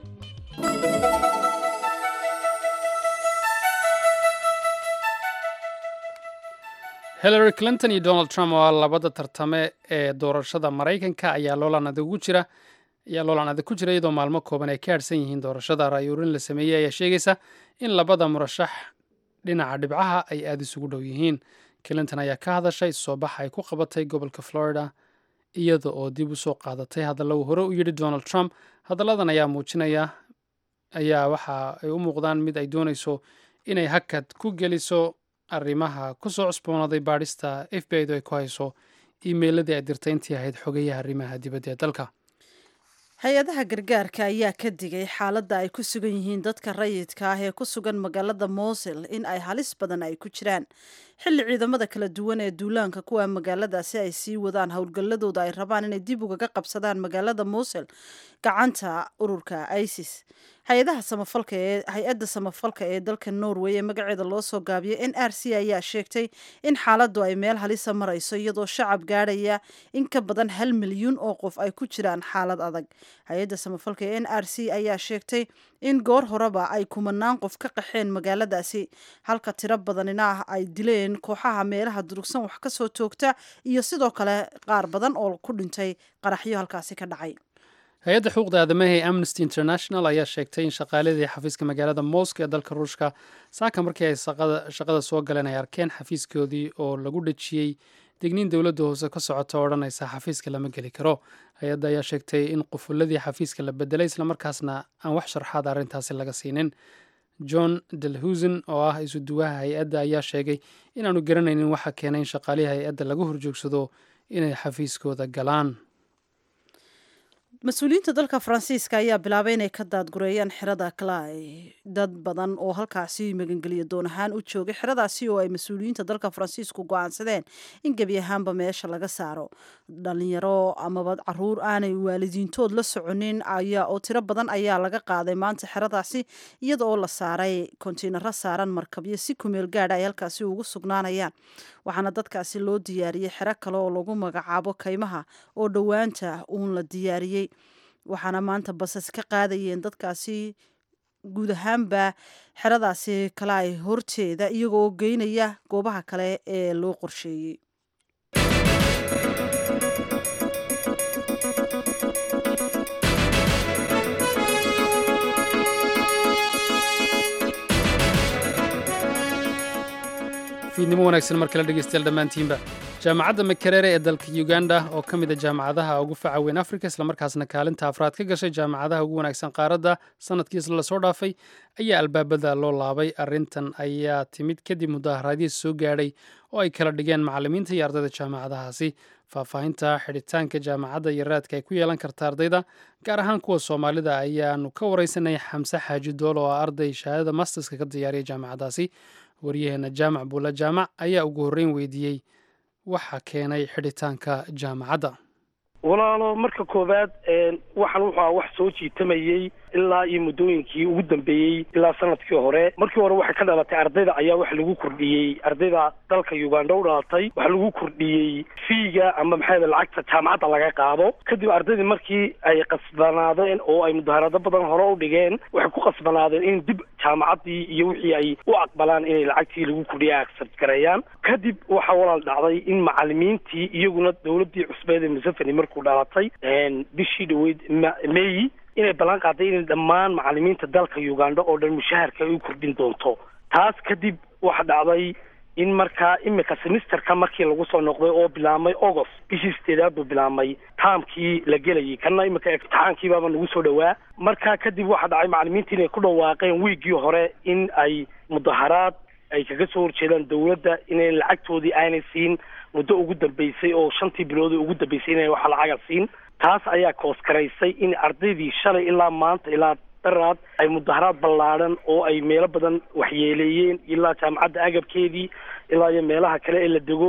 hillary clinton iyo donald trump oo labada tartame ee doorashada maraykanka ayaa loolan adag ugu jira ayaa loolan adag ku jira iyadoo maalmo kooban ay ka harsan yihiin doorashada ra'yuurin la sameeyey ayaa sheegaysa in labada murashax dhinaca dhibcaha ay aada isugu dhow yihiin clinton ayaa ka hadashay soo baxa ay ku qabatay gobolka florida iyada oo dib u soo qaadatay hadalla uu hore u yidhi donald trump hadalladan ayaa muujinaya ayaa waxa ay u muuqdaan mid ay doonayso inay hakad ku geliso arrimaha ku soo cusboonaaday baadhista f b i du ay ku hayso iimeyladii ay dirtay intii ahayd xogayaha arrimaha dibadda ee dalka hay-adaha gargaarka ayaa ka digay xaaladda ay ku sugan yihiin dadka rayidka ah ee ku sugan magaalada mosul in ay halis badan ay ku jiraan xilli ciidamada kala duwan ee duulaanka kuwa magaaladaasi ay sii wadaan howlgalladooda ay rabaan inay dib ugaga qabsadaan magaalada mosul gacanta ururka isis hay-adaha samafalka ee hay-adda samafalka ee dalka norway ee magaceeda loo soo gaabiyay n r c ayaa sheegtay in xaaladdu ay meel halisa marayso iyadoo shacab gaadhaya in ka badan hal milyuun oo qof ay ku jiraan xaalad adag hay-adda samafalka ee n r c ayaa sheegtay in goor horeba ay kumanaan qof ka qaxeen magaaladaasi halka tiro badanina ah ay dileen kooxaha meelaha durugsan wax ka soo toogta iyo sidoo kale qaar badan oo ku dhintay qaraxyo halkaasi ka dhacay hay-adda xuquuqda aadamaha ee amnesty international ayaa sheegtay in shaqaaladii xafiiska magaalada moscow ee dalka ruushka saaka markii ay shaqada soo galeen ay arkeen xafiiskoodii oo lagu dhejiyey digniin dowladda hoose ka socota oo odhanaysa xafiiska lama geli karo hay-adda ayaa sheegtay in qufuladii xafiiska la bedelay islamarkaasna aan wax sharxaad arrintaasi laga siinin john delhusen oo ah isuduwaha hay-adda ayaa sheegay inaanu garanaynin waxa keenay in shaqaalihii hay-adda lagu horjoogsado inay xafiiskooda galaan mas-uuliyiinta dalka faransiiska ayaa bilaabay inay ka daadgureeyaan xerada clay dad badan oo halkaasi magangeliya doon ahaan u joogay xeradaasi oo ay mas-uuliyiinta dalka faransiisku go-aansadeen in gebi ahaanba meesha laga saaro dhalinyaro amaba caruur aanay waalidiintood la soconin ayaa oo tiro badan ayaa laga qaaday maanta xeradaasi iyada oo la saaray kontiinaro saaran markabyo si kumeel gaadha ay halkaasi ugu sugnaanayaan waxaana dadkaasi loo diyaariyey xero kale oo lagu magacaabo kaymaha oo dhowaanta uun la diyaariyey waxaana maanta basas ka qaadayeen dadkaasi guud ahaanba xeradaasi kale ay horteeda iyagoo geynaya goobaha kale ee loo qorsheeyey fiidnimo wanaagsan mar kale dhegeystayaal dhammaantiinba jaamacadda makerere ee dalka uganda oo ka mid a jaamacadaha ugu faca weyn afrika islamarkaasna kaalinta afraad ka gashay jaamacadaha ugu wanaagsan qaaradda sanadkii isla lasoo dhaafay ayaa albaabada loo laabay arrintan ayaa timid kadib mudaaharaadii soo gaadhay oo ay kala dhigeen macallimiinta iyo ardayda jaamacadahaasi faahfaahinta xidhitaanka jaamacadda iyo raadka ay ku yeelan karta ardayda gaar ahaan kuwa soomaalida ayaanu ka wareysanay xamse xaaji dool oo ah arday shahaadada masterska ka diyaariya jaamacadaasi waryaheena jaamac buula jaamac ayaa ugu horreyn weydiiyey waxa keenay xidhitaanka jaamacadda walaalo marka koowaad waxaan wuxuu ah wax soo jiitamayey ilaa iyo muddooyinkii ugu dambeeyey ilaa sanadkii hore markii hore waxay ka dhalatay ardayda ayaa waxa lagu kordhiyey ardayda dalka uganda u dhalatay waxa lagu kordhiyey fiiga ama maxaa lacagta jaamacadda laga qaado kadib ardaydii markii ay qasbanaadeen oo ay mudaharado badan hore u dhigeen waxay ku qasbanaadeen in dib jaamacaddii iyo wixii ay u aqbalaan inay lacagtii lagu kordhiya accept gareeyaan kadib waxaa walaal dhacday in macalimiintii iyaguna dowladdii cusbeed ee museveni markuu dhalatay bishii dhaweyd meyi inay ballan qaaday inay dhammaan macalimiinta dalka uganda oo dhan mushaharka ay u kordhin doonto taas kadib waxa dhacday in markaa imika semisterka markii lagu soo noqday oo bilaabmay august bishii sideedaad buu bilaabmay taamkii la gelayay kana imika imtixaankiibaaba nagu soo dhowaa markaa kadib waxa dhacay macalimiinta inay ku dhawaaqeen wiiggii hore in ay mudaharaad ay kaga soo horjeedaan dowladda inay lacagtoodii aanay siin muddo ugu dambeysay oo shantii bilood ugu dambeysay inay waxa lacaga siin taas ayaa kooskaraysay in ardaydii shalay ilaa maanta ilaa daraad ay mudaharaad ballaadhan oo ay meelo badan waxyeeleeyeen ilaa jaamacadda agabkeedii ilaa iyo meelaha kale ee la dego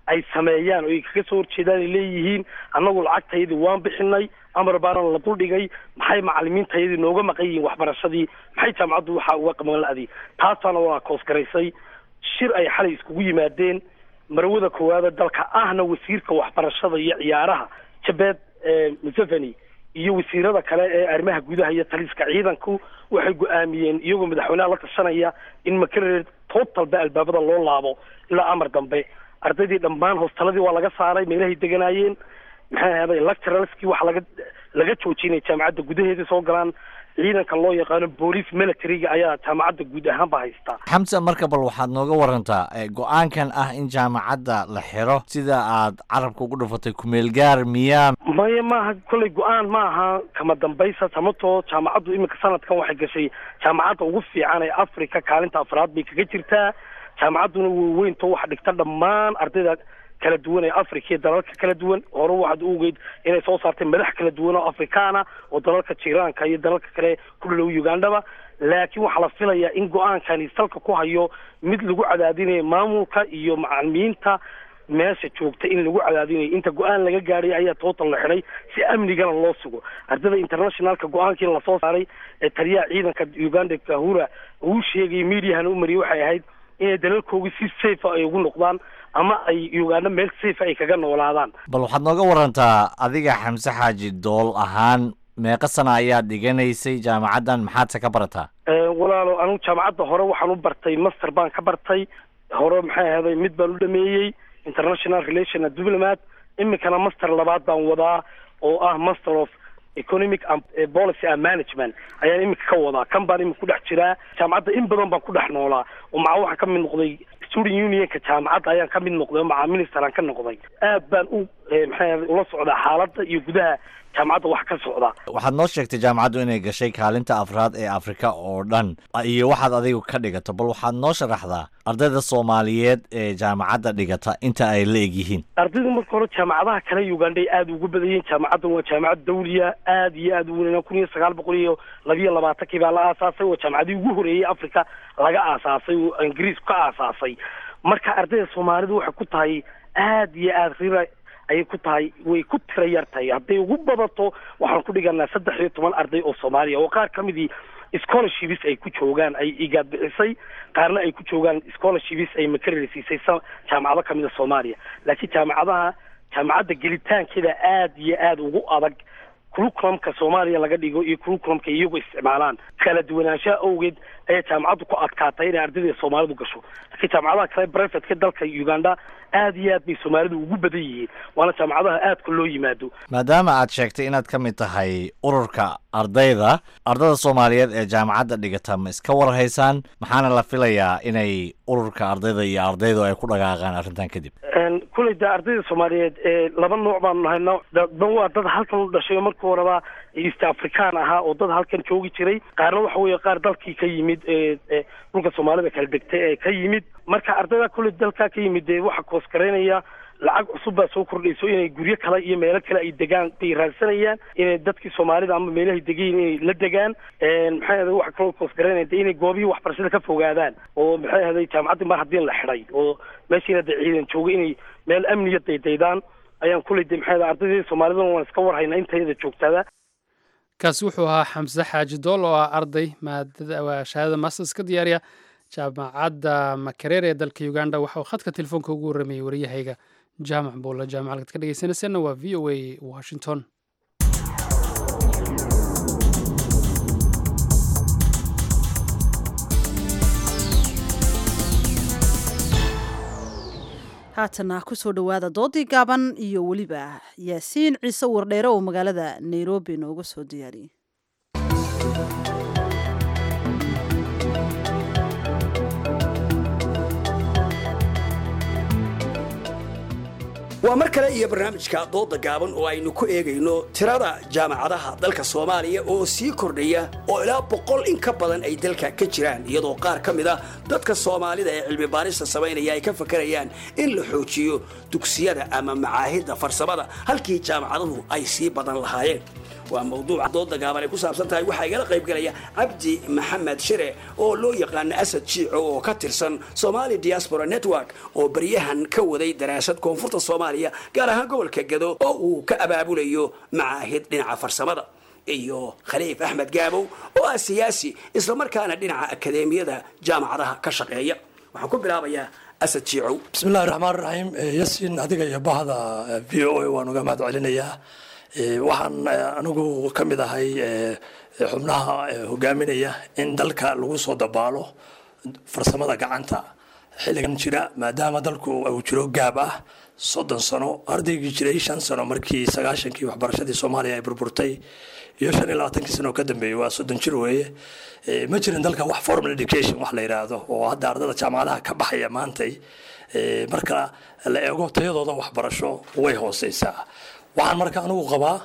ay sameeyaan oo ay kaga soo horjeedaan ay leeyihiin annagu lacagtayadii waan bixinay amar baana la duldhigay maxay macalimiintayadii nooga maqan yihiin waxbarashadii maxay jaamacaddu waxaa uga qaban la-day taasaana waa koosgaraysay shir ay xalay iskugu yimaadeen marwada koowaada dalka ahna wasiirka waxbarashada iyo ciyaaraha jabeed museveni iyo wasiirada kale ee arrimaha gudaha iyo taliska ciidanku waxay go-aamiyeen iyagoo madaxweynaha la tashanaya in makerere totalba albaabada loo laabo ilaa amar dambe ardaydii dhammaan hostaladii waa laga saaray meelahay deganaayeen maxay ahaaday lecturalskii waxa laga laga joojinay jaamacadda gudaheeda soo galaan ciidanka loo yaqaano boolice militariga ayaa jaamacadda guud ahaanba haystaa xamse marka bal waxaad nooga warantaa go-aankan ah in jaamacadda la xiro sida aad carabka ugu dhufatay kumeelgaar miyaa maya maaha kolley go-aan ma aha kama dambaysa samatoo jaamacaddu iminka sanadkan waxay gashay jaamacadda ugu fiican ee africa kaalinta afraad bay kaga jirtaa jaamacadduna weyweynto waxa dhigta dhammaan ardayda kala duwan ee africa iyo dalalka kala duwan hore waxaad u ogeyd inay soo saartay madax kala duwan oo afrikaana oo dalalka jiraanka iyo dalalka kale ku dhalow ugandhaba laakiin waxaa la filayaa in go-aankani salka ku hayo mid lagu cadaadinayo maamulka iyo macalimiinta meesha joogta in lagu cadaadinayo inta go-aan laga gaadhay ayaa total la xidhay si amnigana loo sugo ardayda internationalka go-aankii lasoo saaray ee taliyaha ciidanka uganda kahura uu sheegay mediahana u mariyay waxay ahayd inay dalalkoogii si safe ay ugu noqdaan ama ay uganda meel safe ay kaga noolaadaan bal waxaad nooga warantaa adiga xamse xaaji dool ahaan meeqa sana ayaad dhiganaysay jaamacaddan maxaadse ka barataa walaalo anigu jaamacadda hore waxaan u bartay master baan ka bartay hore maxay ahaaday mid baan u dhameeyey international relation and diplomat iminkana master labaad baan wadaa oo ah master of economic and policy and management ayaan iminka ka wadaa kan baan iminka ku dhex jiraa jaamacadda in badan baan ku dhex noolaa oo maca waxaan ka mid noqday student unionka jaamacadda ayaan ka mid noqday oo maca minister aan ka noqday aad baan u maxay ula socdaa xaaladda iyo gudaha jaamacadda wax ka socda waxaad noo sheegtay jaamacaddu inay gashay kaalinta afraad ee afrika oo dhan iyo waxaad adigu ka dhigato bal waxaad noo sharaxdaa ardayda soomaaliyeed ee jaamacadda dhigata inta ay la eg yihiin ardaydu marka hore jaamacadaha kale uganda ay aada ugu badan yihiin jaamacaddan waa jaamacad dawliya aada iyo aada u weyn kun iyo sagaal boqol iyo labiyo labaatankii baa la aasaasay waa jaamacadii ugu horeeyey africa laga aasaasay oo ingiriisku ka aasaasay marka ardayda soomaalidu waxay ku tahay aada iyo aada rira ayay ku tahay way ku tira yar tahay hadday ugu badato waxaan ku dhiganaa saddex iyo toban arday oo soomaaliya oo qaar ka midii scholarships ay ku joogaan ay igaad bixisay qaarna ay ku joogaan scholarships ay makareli siisay jaamacado ka mida soomaaliya laakiin jaamacadaha jaamacadda gelitaankeeda aada iyo aada ugu adag curriculumka soomaaliya laga dhigo iyo curriculumka iyagu isticmaalaan kala duwanaanshaha awgeed ayaa jaamacaddu ku adkaatay inay ardayda soomaalidu gasho laakiin jaamacadaha kale privateka dalka uganda aada iyo aad bay soomaalidu ugu badan yihiin waana jaamacadaha aadka loo yimaado maadaama aad sheegtay inaad ka mid tahay ururka ardayda ardada soomaaliyeed ee jaamacadda dhigata ma iska warhaysaan maxaana la filayaa inay ururka ardayda iyo ardaydu ay ku dhaqaaqaan arrintan kadib kuley de ardayda soomaaliyeed ee laba nooc baanu nahayna dan waa dad halkan u dhashay oo markii horeba east african ahaa oo dad halkan joogi jiray qaarna waxa weeye qaar dalkii ka yimid ee dhulka soomaalida kala degtay ee ka yimid marka ardayda kuley dalkaa ka yimid dee waxa koosgaraynaya lacag cusub baa soo kordhayso inay guryo kale iyo meelo kale ay degaan bay raadsanayaan inay dadkii soomaalida ama meelahay degayin inay la degaan maxay ahday waxa kaloo koosgaraynaya de inay goobihii waxbarashada ka fogaadaan oo maxay ahday jaamacaddii mar haddii la xidhay oo meeshiina de ciidan jooga inay meel amniya daydaydaan ayaan kuley de maxay ahday ardaydii soomaalidana waan iska warhaynaa intayada joogtada kaasi wuxuu ahaa xamse xaaji dool oo ah arday maadada shahaadada masters ka diyaariya jaamacadda makerere ee dalka uganda waxa uu khadka telefoonka ugu warramayey waryahayga jaamac buulla jaamacad ka dhegeysanayseena waa v o a washington haatana kusoo dhowaada doodii gaaban iyo weliba yaasiin ciise wardheere oo magaalada nairobi nooga soo diyaariyey waa mar kale iyo barnaamijka dooda gaaban oo aynu ku eegayno tirada jaamacadaha dalka soomaaliya oo sii kordhaya oo ilaa boqol in ka badan ay dalka ka jiraan iyadoo qaar ka mid a dadka soomaalida ee cilmi baarista samaynaya ay ka fakarayaan in la xoojiyo dugsiyada ama macaahidda farsamada halkii jaamacaduhu ay sii badan lahaayeen waa mawduuca dooda gaaban ay ku saabsan tahay waxaa igala qaybgalaya cabdi maxamed shire oo loo yaqaano asad jiico oo ka tirsan somali diaspora network oo baryahan ka waday daraasad koonfurta soomaaliya gaar ahaan gobolka gado oo uu ka abaabulayo macaahid dhinaca farsamada iyo khaliif axmed gaabow oo ah siyaasi islamarkaana dhinaca akadeemiyada jaamacadaha ka shaqeeya waxaan ku bilaabayaa asad jiicow bismillahi raxmaan raxiim yasin adiga iyo bahda v o a waan uga mahad celinayaa waxaan anigu ka mid ahay xubnaha hogaaminaya in dalka lagu soo dabaalo farsamada gacanta xilligan jira maadaama dalku uu jiro gaab ah soddon sano ardaygii jiray shan sano markii sagaashankii waxbarashadii soomaaliya ay burburtay iyo shan iyo labaatankii sano ka dambeeyey waa soddon jir weeye ma jirin dalka wax formal education wax la yidhaahdo oo hadda ardada jaamacadaha ka baxaya maantay marka la eego tayadooda waxbarasho way hooseysaa waxaan marka anigu qabaa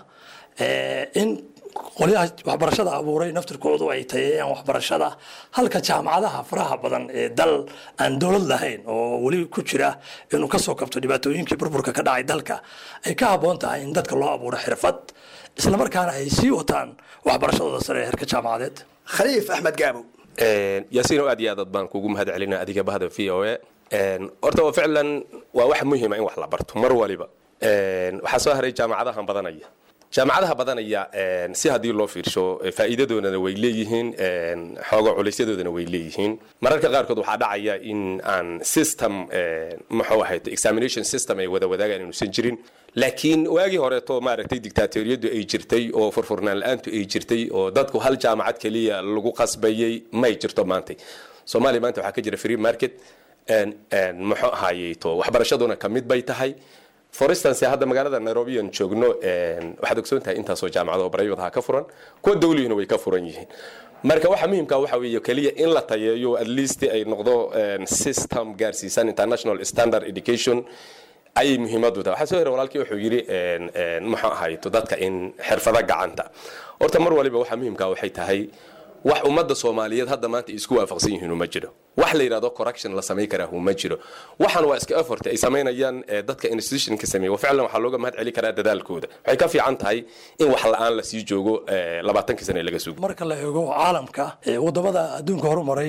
in qolyaha waxbarashada abuuray naftirkoodu ay tayeeyaan waxbarashada halka jaamacadaha faraha badan ee dal aan dowlad lahayn oo weli ku jira inuu kasoo kabto dhibaatooyinkii burburka ka dhacay dalka ay ka habboon tahay in dadka loo abuuro xirfad islamarkaana ay sii wataan waxbarashadooda sare ee heerka jaamacadeed khaliif axmed gaabo yaasiino aad iyo aad baan kugu mahad celina adiga bahda v o a horta waa ficlan waa wax muhiima in wax la barto mar waliba waxaa soo haray jaamacadahan badanaya jaamacadaha badanaya si haddii loo fiirsho faa'iidadoodana way leeyihiin xooga culeysyadoodana way leeyihiin mararka qaarkood waxaa dhacaya in aan system muxuu ahayd examination system ay wada wadaagaan inuusan jirin laakiin waagii horeeto maaragtay dictaatoriyadu ay jirtay oo furfurnaan la-aantu ay jirtay oo dadku hal jaamacad keliya lagu qasbayay may jirto maantay soomaaliya maanta waxaa ka jira free market muxuu ahaaye to waxbarashaduna ka mid bay tahay for instance hadda magaalada nairobi aan joogno waxaad ogsoon tahay intaasoo jaamacado private ha ka furan kuwa dawlihina way ka furan yihiin marka waxa muhiimka waxa weeye keliya in la tayeeyo at least ay noqdo system gaarsiisan international standard education ayay muhiimadu tahay waxaa soo hera walaalkii wuxuu yidhi muxuu ahayto dadka in xirfado gacanta horta mar waliba waxa muhiimka waxay tahay wax ummadda soomaaliyeed hadda maanta isku waafaqsan yihiin uma jiro wax la yidhahdo correction la samayn karaa uma jiro waxaan waa iska effort ay samaynayaan dadka institutionka sameeya ficlan waxaa looga mahad celi karaa dadaalkooda waxay ka fiican tahay in wax la-aan la sii joogo labaatankii sane laga sugo marka la eego caalamka wadamada adduunka horumaray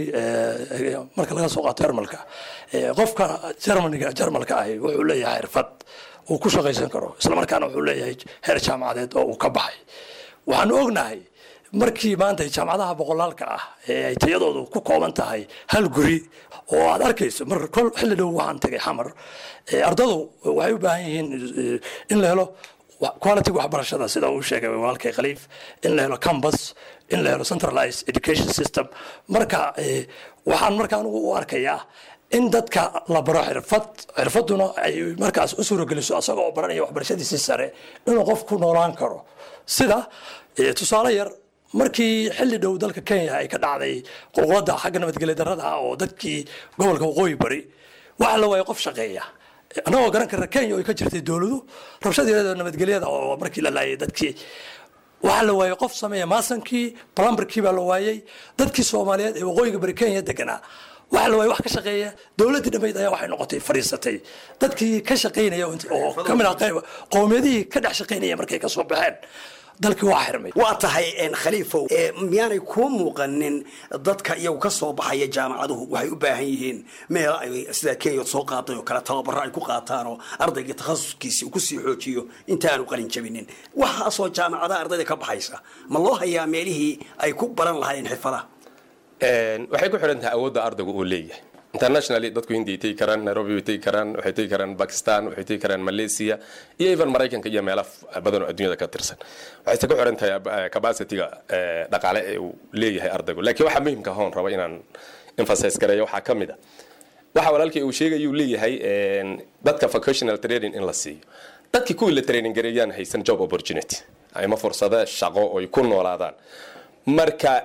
marka laga soo qaato jarmalka qofka jarmaniga jarmalka ahi wuxuu leeyahay xirfad uu ku shaqaysan karo islamarkaana wuxuu leeyahay heer jaamacadeed oo uu ka baxay waxaanu ognahay markii maanta jaamacadaha boqolaalka ah ee ay tayadoodu ku kooban tahay hal guri oo aad arkayso mar kol xilli dhow waxaan tagay xamar ardadu waxay u baahan yihiin in la helo quality waxbarashada sida uu sheegay walaalkay khaliif in la helo campus in la helo centralized education system marka waxaan marka anigu u arkayaa in dadka la baro xirfad xirfaduna ay markaas u suurogeliso asagoo baranaya waxbarashadiisii sare inuu qof ku noolaan karo sida tusaale yar markii xilli dhow dalka kenya ay ka dhacday qulqulada xagga nabadgelya darrada ah oo dadkii gobolka waqooyi bari waxa la waayay qof shaqeeya annagoo garan karna kenya ay ka jirtay dowladu rabshadeeda nabadgelyada oo markii la laayay dadkii waxaa la waayay qof sameeya maasankii plumberkii baa la waayay dadkii soomaaliyeed ee waqooyiga bari kenya deganaa waxa la waayay wax ka shaqeeya dowladdii dhammayd ayaa waxay noqotay fadhiisatay dadkii ka shaqaynaya oo ka mid ah qowmiyadihii ka dhex shaqaynaya markay ka soo baxeen dalkii waa xirmay waa tahay khaliifow miyaanay kuu muuqanin dadka iyagu ka soo baxaya jaamacaduhu waxay u baahan yihiin meel ay sida kenya soo qaaday oo kale tababaro ay ku qaataan oo ardaygii takhasuskiisi uu kusii xoojiyo intaanu qalin jabinin waxaasoo jaamacadaha ardayda ka baxaysa ma loo hayaa meelihii ay ku baran lahaayeen xirfadaha waxay ku xidhan tahay awoodda ardaygu uu leeyahay internationally dadku hindiay tegi karaan nairobi way tegi karaan waxay tegi karaan bakistan waxay tegi karaan malaysia iyo even maraykanka iyo meelo badan oo adduunyada ka tirsan waxayse ku xiran tahay capacityga dhaqaale ee uu leeyahay ardaygu laakiin waxaa muhiimka hoon raba inaan emphasize gareeyo waxaa ka mid a waxa walaalkii uu sheegayuu leeyahay dadka vocational training in la siiyo dadkii kuwii la training gareeyaan haysan job opportunity ama fursado shaqo oy ku noolaadaan marka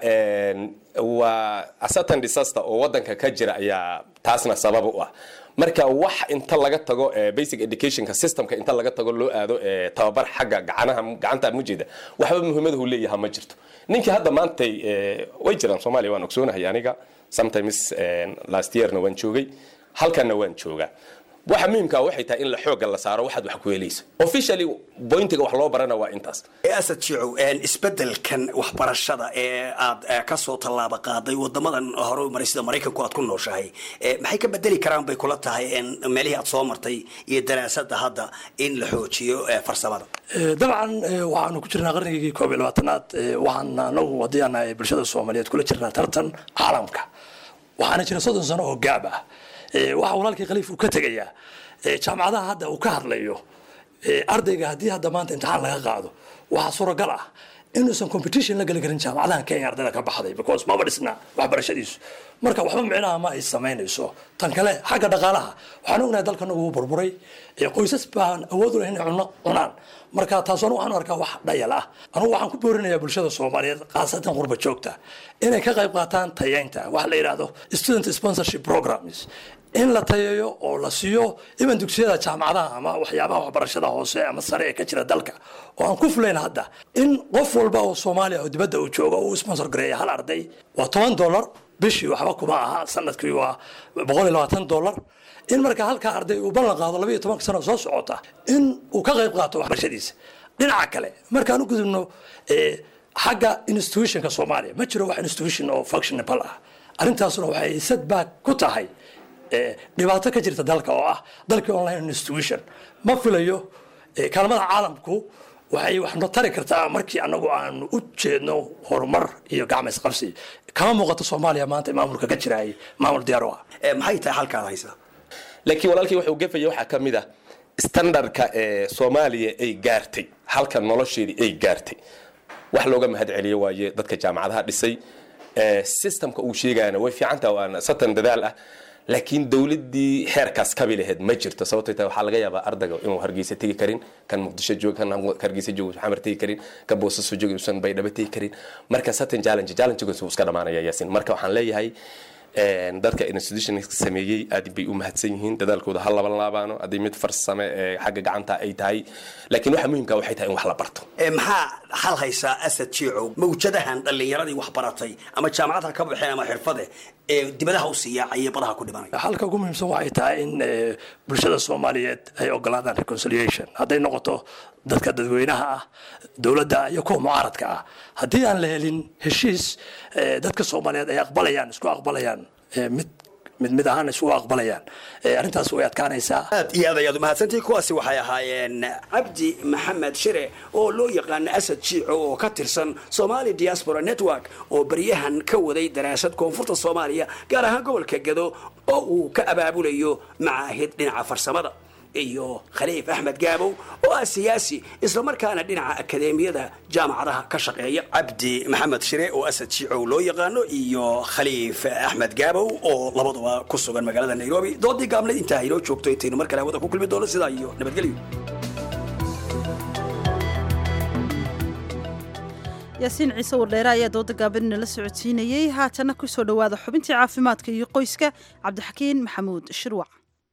waa asatan disaster oo wadanka ka jira ayaa taasna sabab u ah marka wax inta laga tago basic educationka systemka inta laga tago loo aado tababar xagga gacanaha gacanta mujeeda waxba muhiimadahu leeyaha ma jirto ninkii hadda maantay way jiraan soomaaliya waan ogsoonahay aniga sometimes last yearna waan joogay halkanna waan joogaa waxa muhiimka waxay tahay in la xooga la saaro waxaad wax ku helayso officially pointiga wax loo barana waa intaas asad jicow isbedelkan waxbarashada ee aad ka soo tallaaba qaaday wadamadan hore u maray sida maraykanku aad ku nooshahay maxay ka bedeli karaan bay kula tahay meelihii aad soo martay iyo daraasada hadda in la xoojiyo farsamada dabcan waxaanu ku jirnaa qarnigii koob iyo labaatanaad waxaan anagu haddii aan bulshada soomaaliyeed kula jirnaa tartan caalamka waxaana jira soddon sano oo gaab ah waxa walaalkii khaliif uu ka tegayaa jaamacadaha hadda uu ka hadlayo ardayga haddii hadda maanta imtixaan laga qaado waxaa suuragal ah inuusan competition la geli karin jaamacadahan kenya ardayda ka baxday because maba dhisna waxbarashadiisu marka waxba micnaha ma ay samaynayso tan kale xagga dhaqaalaha waxaan ognahay dalkanagu uu burburay qoysas baan awood u lahayn inay cunno cunaan marka taas anu waxaan arkaa wax dhayal ah anugu waxaan ku boorinayaa bulshada soomaaliyeed khaasatan qurba joogta inay ka qayb qaataan tayeynta waxa la yidhaahdo student sponsorship programs in la tayeeyo oo la siiyo iban dugsiyada jaamacadaha ama waxyaabaha waxbarashada hoose ama sare ee ka jira dalka oo aan ku fulayn hadda in qof walba oo soomaaliya oo dibadda uu joogo uu sponsor gareeya hal arday waa toban dollar bishii waxba kuma aha sanadkii waa boqol iyo labaatan dollar in marka halkaa arday uu ballan qaado labayo tobanka sano soo socota in uu ka qayb qaato waxbarashadiisa dhinaca kale markaan u gudubno xagga institutionka soomaaliya ma jiro wax institution oo functionable ah arrintaasuna waxay setback ku tahay dhibaato ka jirta dalka oo ah dalkii online institution ma filayo kaalmada caalamku waxay waxno tari kartaa markii anagu aanu u jeedno horumar iyo gacma isqabsi kama muuqato soomaaliya maanta maamulka ka jiraay maamul diyaar u ah maxay tahay halkaad haysaa laakiin walaalkii wuxuu gafaya waxaa ka mid ah standardka ee soomaaliya ay gaartay halka nolosheedii ay gaartay wax looga mahad celiyo waaye dadka jaamacadaha dhisay systemka uu sheegayana way fiicantaha waana satan dadaal ah laakiin dowladii xeerkaas kabi laheyd ma jirto sababtay tahay waxaa laga yaabaa ardayga inuu hargeysa tegi karin kan muqdisho joog kan hargeysa joog xamar tegi karin kan boosaaso joog inuusan baydhabo tegi karin marka certain challenge challengegaas uu iska dhamaanaya yaasin marka waxaan leeyahay dadka institution sameeyey aad bay u mahadsan yihiin dadaalkooda ha laban laabaano haddii mid farsame ee xagga gacanta ay tahay laakiin waxa muhiimka waxay tahay in wax la barto maxaa hal haysaa asad jiicow mawjadahan dhallinyaradii wax baratay ama jaamacadha ka baxeen ama xirfade ee dibadaha u siyaacaya badaha ku dhimanaya halka ugu muhiimsan waxay tahay in bulshada soomaaliyeed ay ogolaadaan reconciliation hadday noqoto dadka dadweynaha ah dowladda iyo kuwa mucaaradka ah haddii aan la helin heshiis dadka soomaaliyeed ay aqbalayaan isku aqbalayaan mid mid mid ahaan isugu aqbalayaan arrintaas way adkaanaysaa aad iyo aad ayaad umahadsantihi kuwaasi waxay ahaayeen cabdi maxamed shire oo loo yaqaano asad jiico oo ka tirsan somali diaspora network oo baryahan ka waday daraasad koonfurta soomaaliya gaar ahaan gobolka gado oo uu ka abaabulayo macaahid dhinaca farsamada iyo khaliif axmed gaabow oo ah siyaasi islamarkaana dhinaca akadeemiyada jaamacadaha ka shaqeeya cabdi maxamed shire oo asad jiicow loo yaqaano iyo khaliif axmed gaabow oo labaduba ku sugan magaalada nairobi doodii gaabnayd intaa inoo joogto intaynu mar kale hawada ku kulmi doono sidaa iyo nabadgelyo yaasiin ciise wardheere ayaa dooda gaabanina la socodsiinayey haatana kusoo dhowaada xubintii caafimaadka iyo qoyska cabdixakiin maxamuud shirwac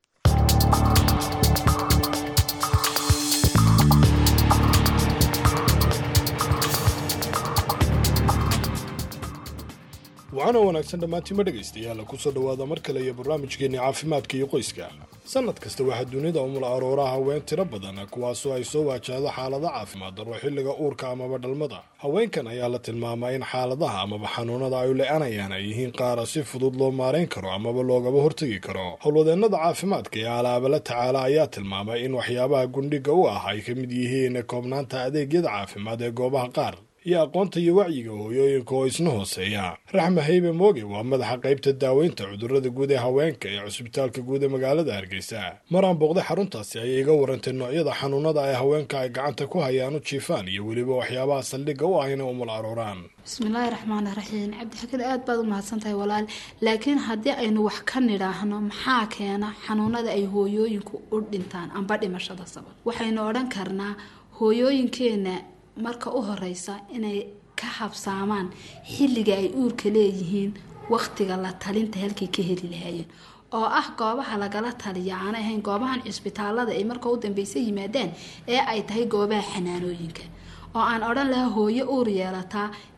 waxaana wanaagsan dhammaantiima dhegaystayaal kusoo dhowaada mar kale iyo barnaamijkeenni caafimaadka iyo qoyska sannad kasta waxaa dunida umul aroora haween tiro badan kuwaasoo ay soo waajahdo xaalado caafimaad darro xilliga uurka amaba dhalmada haweenkan ayaa la tilmaamaa in xaaladaha amaba xanuunada ay le-anayaan ay yihiin qaara si fudud loo maarayn karo amaba loogaba hortegi karo howlwadeennada caafimaadka ee alaaba la tacaala ayaa tilmaamay in waxyaabaha gundhiga u ah ay ka mid yihiin koobnaanta adeegyada caafimaad ee goobaha qaar iyo aqoonta iyo wacyiga hooyooyinka oo isna hooseeya raxma haybe mooge waa madaxa qaybta daaweynta cudurrada guud ee haweenka ee cusbitaalka guud ee magaalada hargeysa maraan booqday xaruntaasi ayay iga warantay noocyada xanuunada ay haweenka ay gacanta ku hayaan u jiifaan iyo weliba waxyaabaha saldhigga u ah inay umul arooraan bismillaahi raxmaani raxiim cabdixakiin aad baad u mahadsan tahay walaal laakiin haddii aynu wax ka nidhaahno maxaa keena xanuunada ay hooyooyinku u dhintaan amba dhimashada sabab waxaynu odhan karnaa hooyooyinkeena marka u horeysa inay ka habsaamaan xilliga ay uurka leeyihiin waqtiga la talinta halkay ka heli lahaayeen oo ah goobaha lagala taliya aanay ahayn goobahan cisbitaalada ay marka u dambeysa yimaadaan ee ay tahay goobaha xanaanooyinka oo aan odhan lahaa hooyo uur yeelataa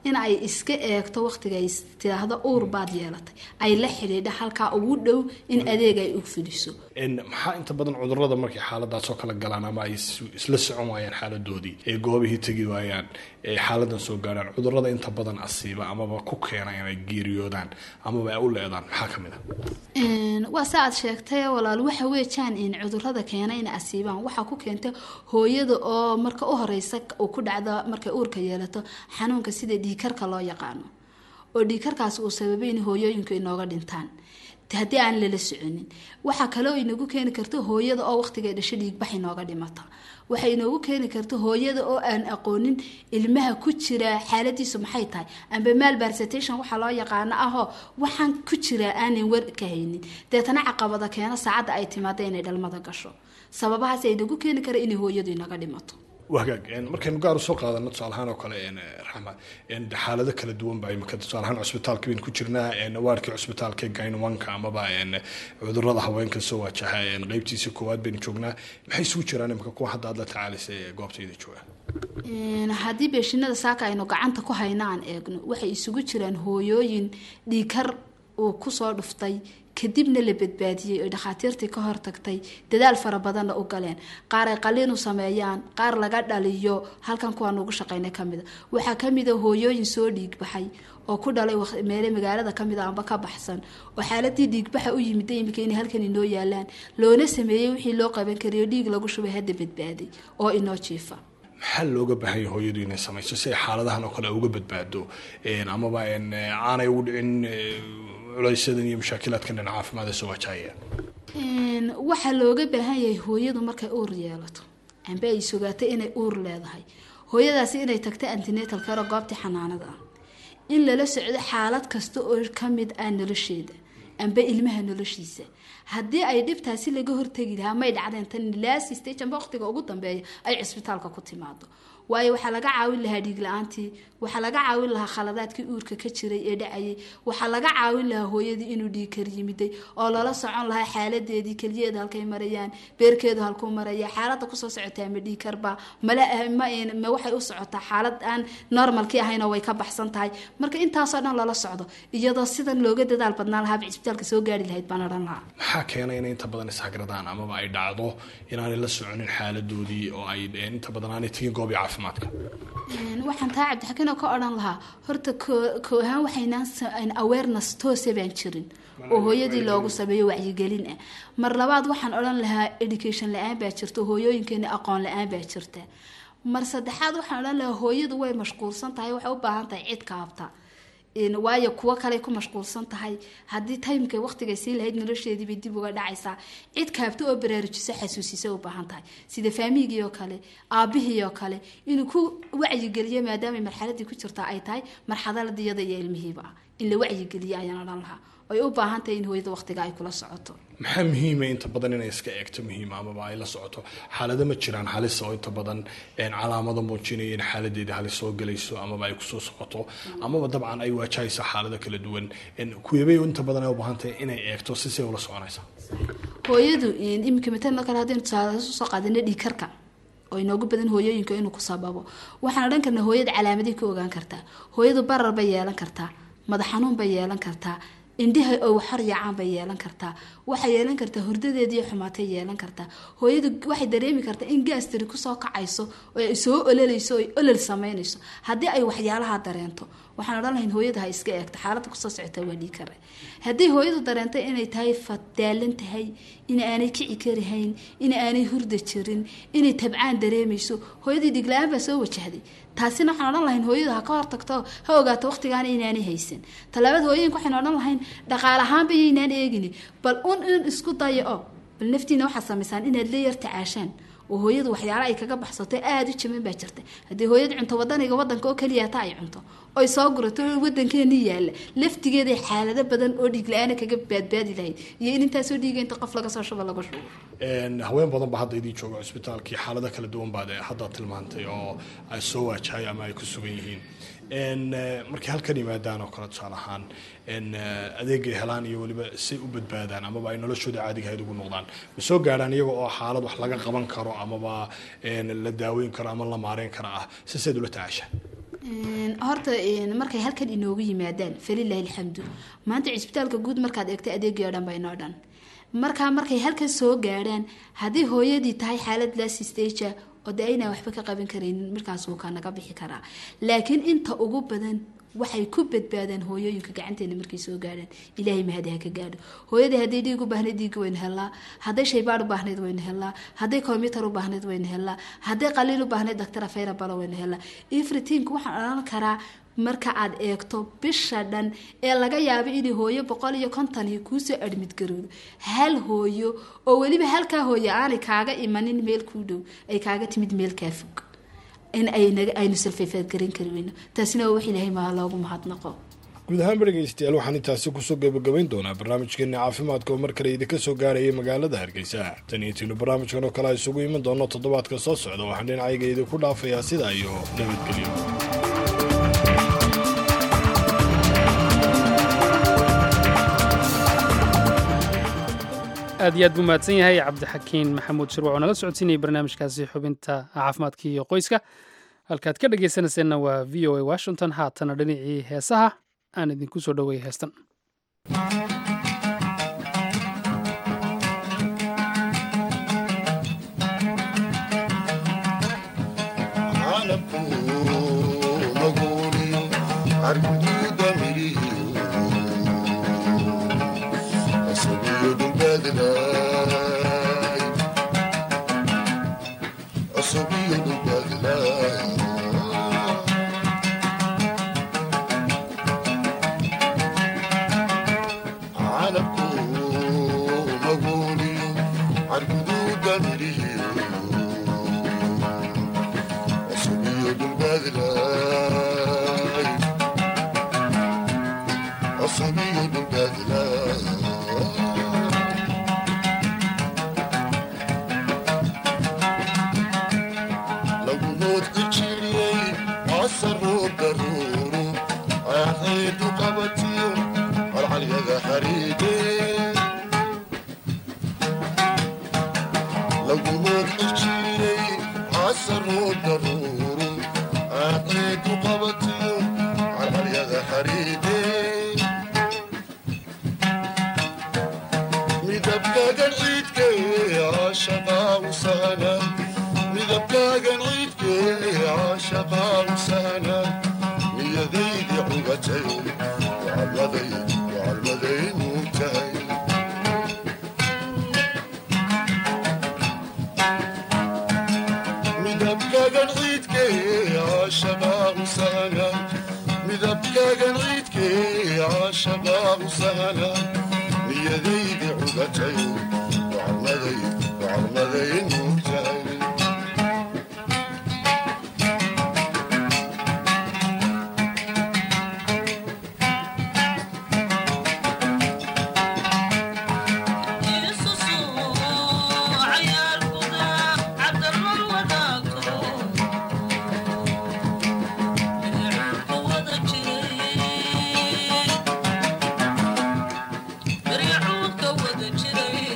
in ay iska eegto waqtiga ay tidaahdo uur baad yeelatay ay la xidhiidha halkaa ugu dhow in adeeg ay u fidiso maxaa inta badan cudurada markay xaaladaasoo kala galaan ama ay isla socon waayaan xaaladoodii ee goobihii tegi waayaan ee xaaladan soo gaarhaan cudurada inta badan asiiba amaba ku keena inay geeriyoodaan amaba ay u leedaan maxaa ka mid a waa sa aad sheegtay walaal waxa weejaan in cudurada keena inay asiibaan waxaa ku keenta hooyada oo marka u horeysa uu ku dhacdo markay uurka yeelato xanuunka sida dhiikarka loo yaqaano oo dhiikarkaas uu sababay in hooyooyinku inooga dhintaan haddii aan lala soconin waxaa kaloo inagu keeni karta hooyada oo waqtiga dhasho dhiigbax inooga dhimata waxay inoogu keeni karta hooyada oo aan aqoonin ilmaha ku jira xaaladiisu maxay tahay amba malbarsatation waxaa loo yaqaano ahoo waxaan ku jira aanan war ka haynin deetana caqabada keena saacadda ay timaado inay dhalmada gasho sababahaas ay nagu keeni kara inay hooyadu inaga dhimato wagaag markaynu gaar usoo qaadano tusaalahaan oo kale raxma xaalado kala duwan baa imika tusaalahaan cusbitaalka baynu ku jirnaa waarkii cusbitaalka gaynwanka amaba cudurada haweenka soo waajaha qeybtiisa koowaad baynu joognaa maxay isugu jiraan imika kuwa hadda aad la tacaalisa ee goobtayda jooga haddii beeshinada saaka aynu gacanta ku hayno aan eegno waxay isugu jiraan hooyooyin dhiikar uu kusoo dhuftay kadibna la badbaadiyey oy dhakhaatiirtii ka hortagtay dadaal fara badanna u galeen qaar ay qaliin u sameeyaan qaar laga dhaliyo halkan kuwaan ugu shaqaynay kamida waxaa kamida hooyooyin soo dhiigbaxay oo ku dhalay meele magaalada kamid a amba ka baxsan oo xaaladii dhiigbaxa u yimid imika inay halkan inoo yaalaan loona sameeyey wixii loo qaban karayo dhiig lagu shubay hadda badbaaday oo inoo jiifa maxaa looga baahan yahay hooyadu inay samayso si ay xaaladahan oo kale uga badbaado amaba aanay ugu dhicin culaysadan iyo mashaakilaadkan dhinaca caafimaad ee soo wajahaya waxaa looga baahan yahay hooyadu markay uur yeelato amba ay sugaato inay uur leedahay hooyadaasi inay tagto antinetal karo goobtii xanaanada ah in lala socdo xaalad kasta oo kamid ah nolosheeda amba ilmaha noloshiisa haddii ay dhibtaasi laga hortegi lahaa may dhacdeen tan last stage amba waqtiga ugu dambeeya ay cisbitaalka ku timaado waayo waxaa laga caawin lahaa dhiig la-aantii waxaa laga caawin lahaa khaladaadkii uurka ka jiray ee dhacayay waxaa laga caawin lahaa hooyadii inuu dhiig kar yimiday oo lala socon lahaa xaaladeedii keliyeeda halkay marayaan beerkeedu halkuu maraya xaalada kusoo socotaa ma dhiig karba male ma waxay u socotaa xaalad aan normalkii ahayna way ka baxsan tahay marka intaasoo dhan lala socdo iyadoo sidan looga dadaal badnaan lahaaba cisbitaalka soo gaari lahayd baan odhan lahaa maxaa keenay inay inta badan ishagradaan amaba ay dhacdo inaanay la soconin xaaladoodii oo ay inta badan aanay tegin goobii caafimaadka waxaan taa cabdixakiin oo ka odhan lahaa horta koo ahaan waxaynaan awareness toose baan jirin oo hooyadii loogu sameeyo wacyigelin ah mar labaad waxaan odhan lahaa education la-aan baa jirta hooyooyinkeena aqoon la-aan baa jirta mar saddexaad waxaan odhan lahaa hooyadu way mashquulsan tahay waxay u baahan tahay cid kaabta waayo kuwo kale ku mashquulsan tahay haddii taymka waqtigay sii lahayd nolosheediibay dib uga dhacaysaa cid kaabta oo baraarujiso xasuusisa u baahan tahay sida faamigii oo kale aabihii oo kale inuu ku wacyigeliyo maadaamay marxaladii ku jirta ay tahay marxaladii iyada iyo ilmihiiba ah in la wacyigeliyo ayaan odhan lahaa ay u baahan tahay in hooyada waqtiga ay kula socoto maxaa muhiima inta badan inay iska eegto muhiima amaba ay la socoto xaalado ma jiraan halis oo inta badan calaamado muujinaya in xaaladeeda halis soo gelayso amaba ay kusoo socoto amaba dabcan ay waajahayso xaalado kala duwan kuwebay inta badan ay u baahan tahay inay eegto si say ula soconaysa hooyadu iminka matala kale haddaynu tusaale soo qaadana dhiigkarka oo inoogu badan hooyooyinka inuu ku sababo waxaan odhan karnaa hooyada calaamadii ka ogaan kartaa hooyadu barar bay yeelan kartaa madax xanuun bay yeelan kartaa indhaha oo waxar yaacaan bay yeelan kartaa waxay yeelan kartaa hurdadeediiyo xumaatay yeelan kartaa hooyadu waxay dareemi kartaa in gaastiri kusoo kacayso oo ay soo ololayso o olol samaynayso haddii ay waxyaalaha dareento waxaan odhan lahayn hooyada ha iska eegto xaaladda kusoo socota waa dhii kare haddii hooyadu dareento inay tahay fadaalan tahay in aanay kici karihayn in aanay hurda jirin inay tabcaan dareemayso hooyadii dhigla-aan baa soo wajahday taasina waxaan odhan lahayn hooyadu ha ka hortagto ha ogaato waqtigaana inaanay haysan talabaad hooyooyinka waxaynu odhan lahayn dhaqaal ahaanba yaynaan eegini bal un in isku dayo oo bal naftiina waxaad samaysaan inaad la yar tacaashaan oo hooyadu waxyaala ay kaga baxsato aada u jaman baa jirta haddii hooyadu cunto wadaniga wadanka oo keliyaata ay cunto oy soo gurato wadankeeni yaalla laftigeeda xaalado badan oo dhiig la-aana kaga baadbaadi lahayd iyo in intaasoo dhiiga inta qof laga soo shuba laga shubo haween badan ba hadda idii jooga cusbitaalkii xaalado kala duwan baad hadda tilmaantay oo ay soo waajahay ama ay ku sugan yihiin markay halkan yimaadaan oo kale tusaale ahaan adeegay helaan iyo weliba say u badbaadaan amaba ay noloshooda caadigahayd ugu noqdaan ma soo gaadhaan iyaga oo xaalad wax laga qaban karo amaba la daaweyn karo ama la maareyn kara ah si sayd ula tacaasha horta markay halkan inoogu yimaadaan falilaahi alxamdu maanta cisbitaalka guud markaad eegtay adeegii oo dhan ba inoo dhan markaa markay halkan soo gaadhaan haddii hooyadii tahay xaalad last staga oo de aynaan waxba ka qaban karaynin markaas wuu ka naga bixi karaa laakiin inta ugu badan waxay ku badbaadaan hooyooyinka gacanteena markay soo gaadhaan ilaahay mahadi ha ka gaadho hooyadii hadday dhiig u baahnayd dhiig waynu helnaa hadday shaybaad u baahnayd waynu helnaa hadday combyutar u baahnayd waynu helnaa hadday qaliil u baahnayd daktar afayra balo waynu helnaa everything waxaan odhan karaa marka aad eegto bisha dhan ee laga yaabo inay hooyo boqol iyo konton kuusoo admid garoodo hal hooyo oo weliba halkaa hooyo aanay kaaga imanin meel kuu dhow ay kaaga timid meel kaa fog in aynu salfayfaadgaran kari weyno taasina waa wax ilaahay maa loogu mahadnaqo guud ahaan dhegeystayaal waxaan intaasi kusoo gebagabayn doonaa barnaamijkeena caafimaadka oo mar kale idinka soo gaaraya magaalada hargeysa tan iyo tiinu barnaamijkan oo kale a isugu iman doono toddobaadka soo socda waxaan dhinacayga idinku dhaafayaa sidaa iyo nabadgelyo aad iyo aad buu mahadsan yahay cabdixakiin maxamuud shirwac oo nala socodsiinayay barnaamijkaasi xubinta caafimaadka iyo qoyska halkaad ka dhegaysanayseena waa v o a washington haatana dhinacii heesaha aan idinku soo dhoweeyay heestan Maria Ruth, go with the chili.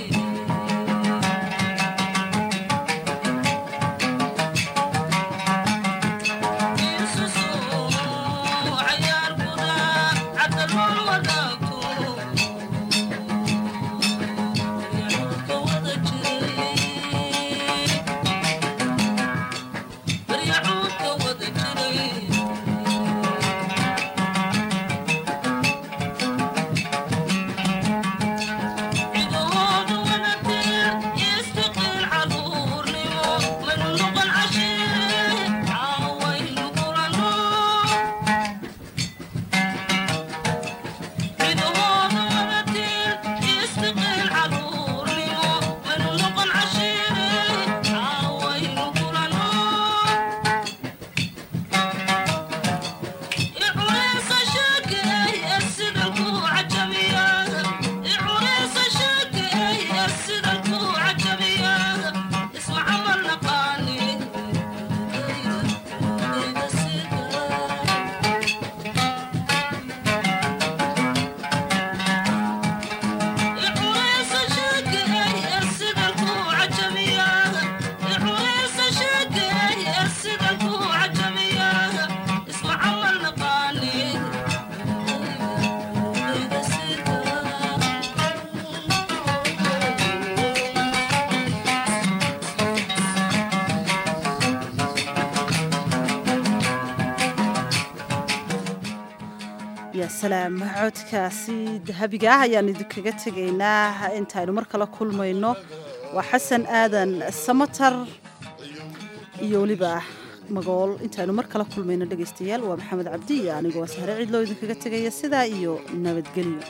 salaam codkaasi dahabiga ah ayaan idinkaga tegaynaa intaaynu mar kale kulmayno waa xasan aadan samatar iyo weliba magool intaaynu mar kale kulmayno dhegaystayaal waa maxamed cabdi iyo anigoo sahre cidloo idinkaga tegaya sidaa iyo nabadgelyo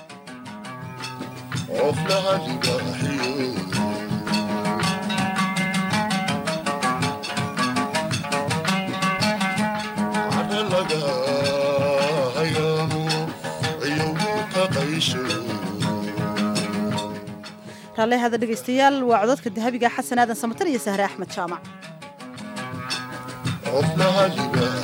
raallehada dhegaystayaal waa cododka dahabiga xasan aadan samatar iyo sahre axmed jaamac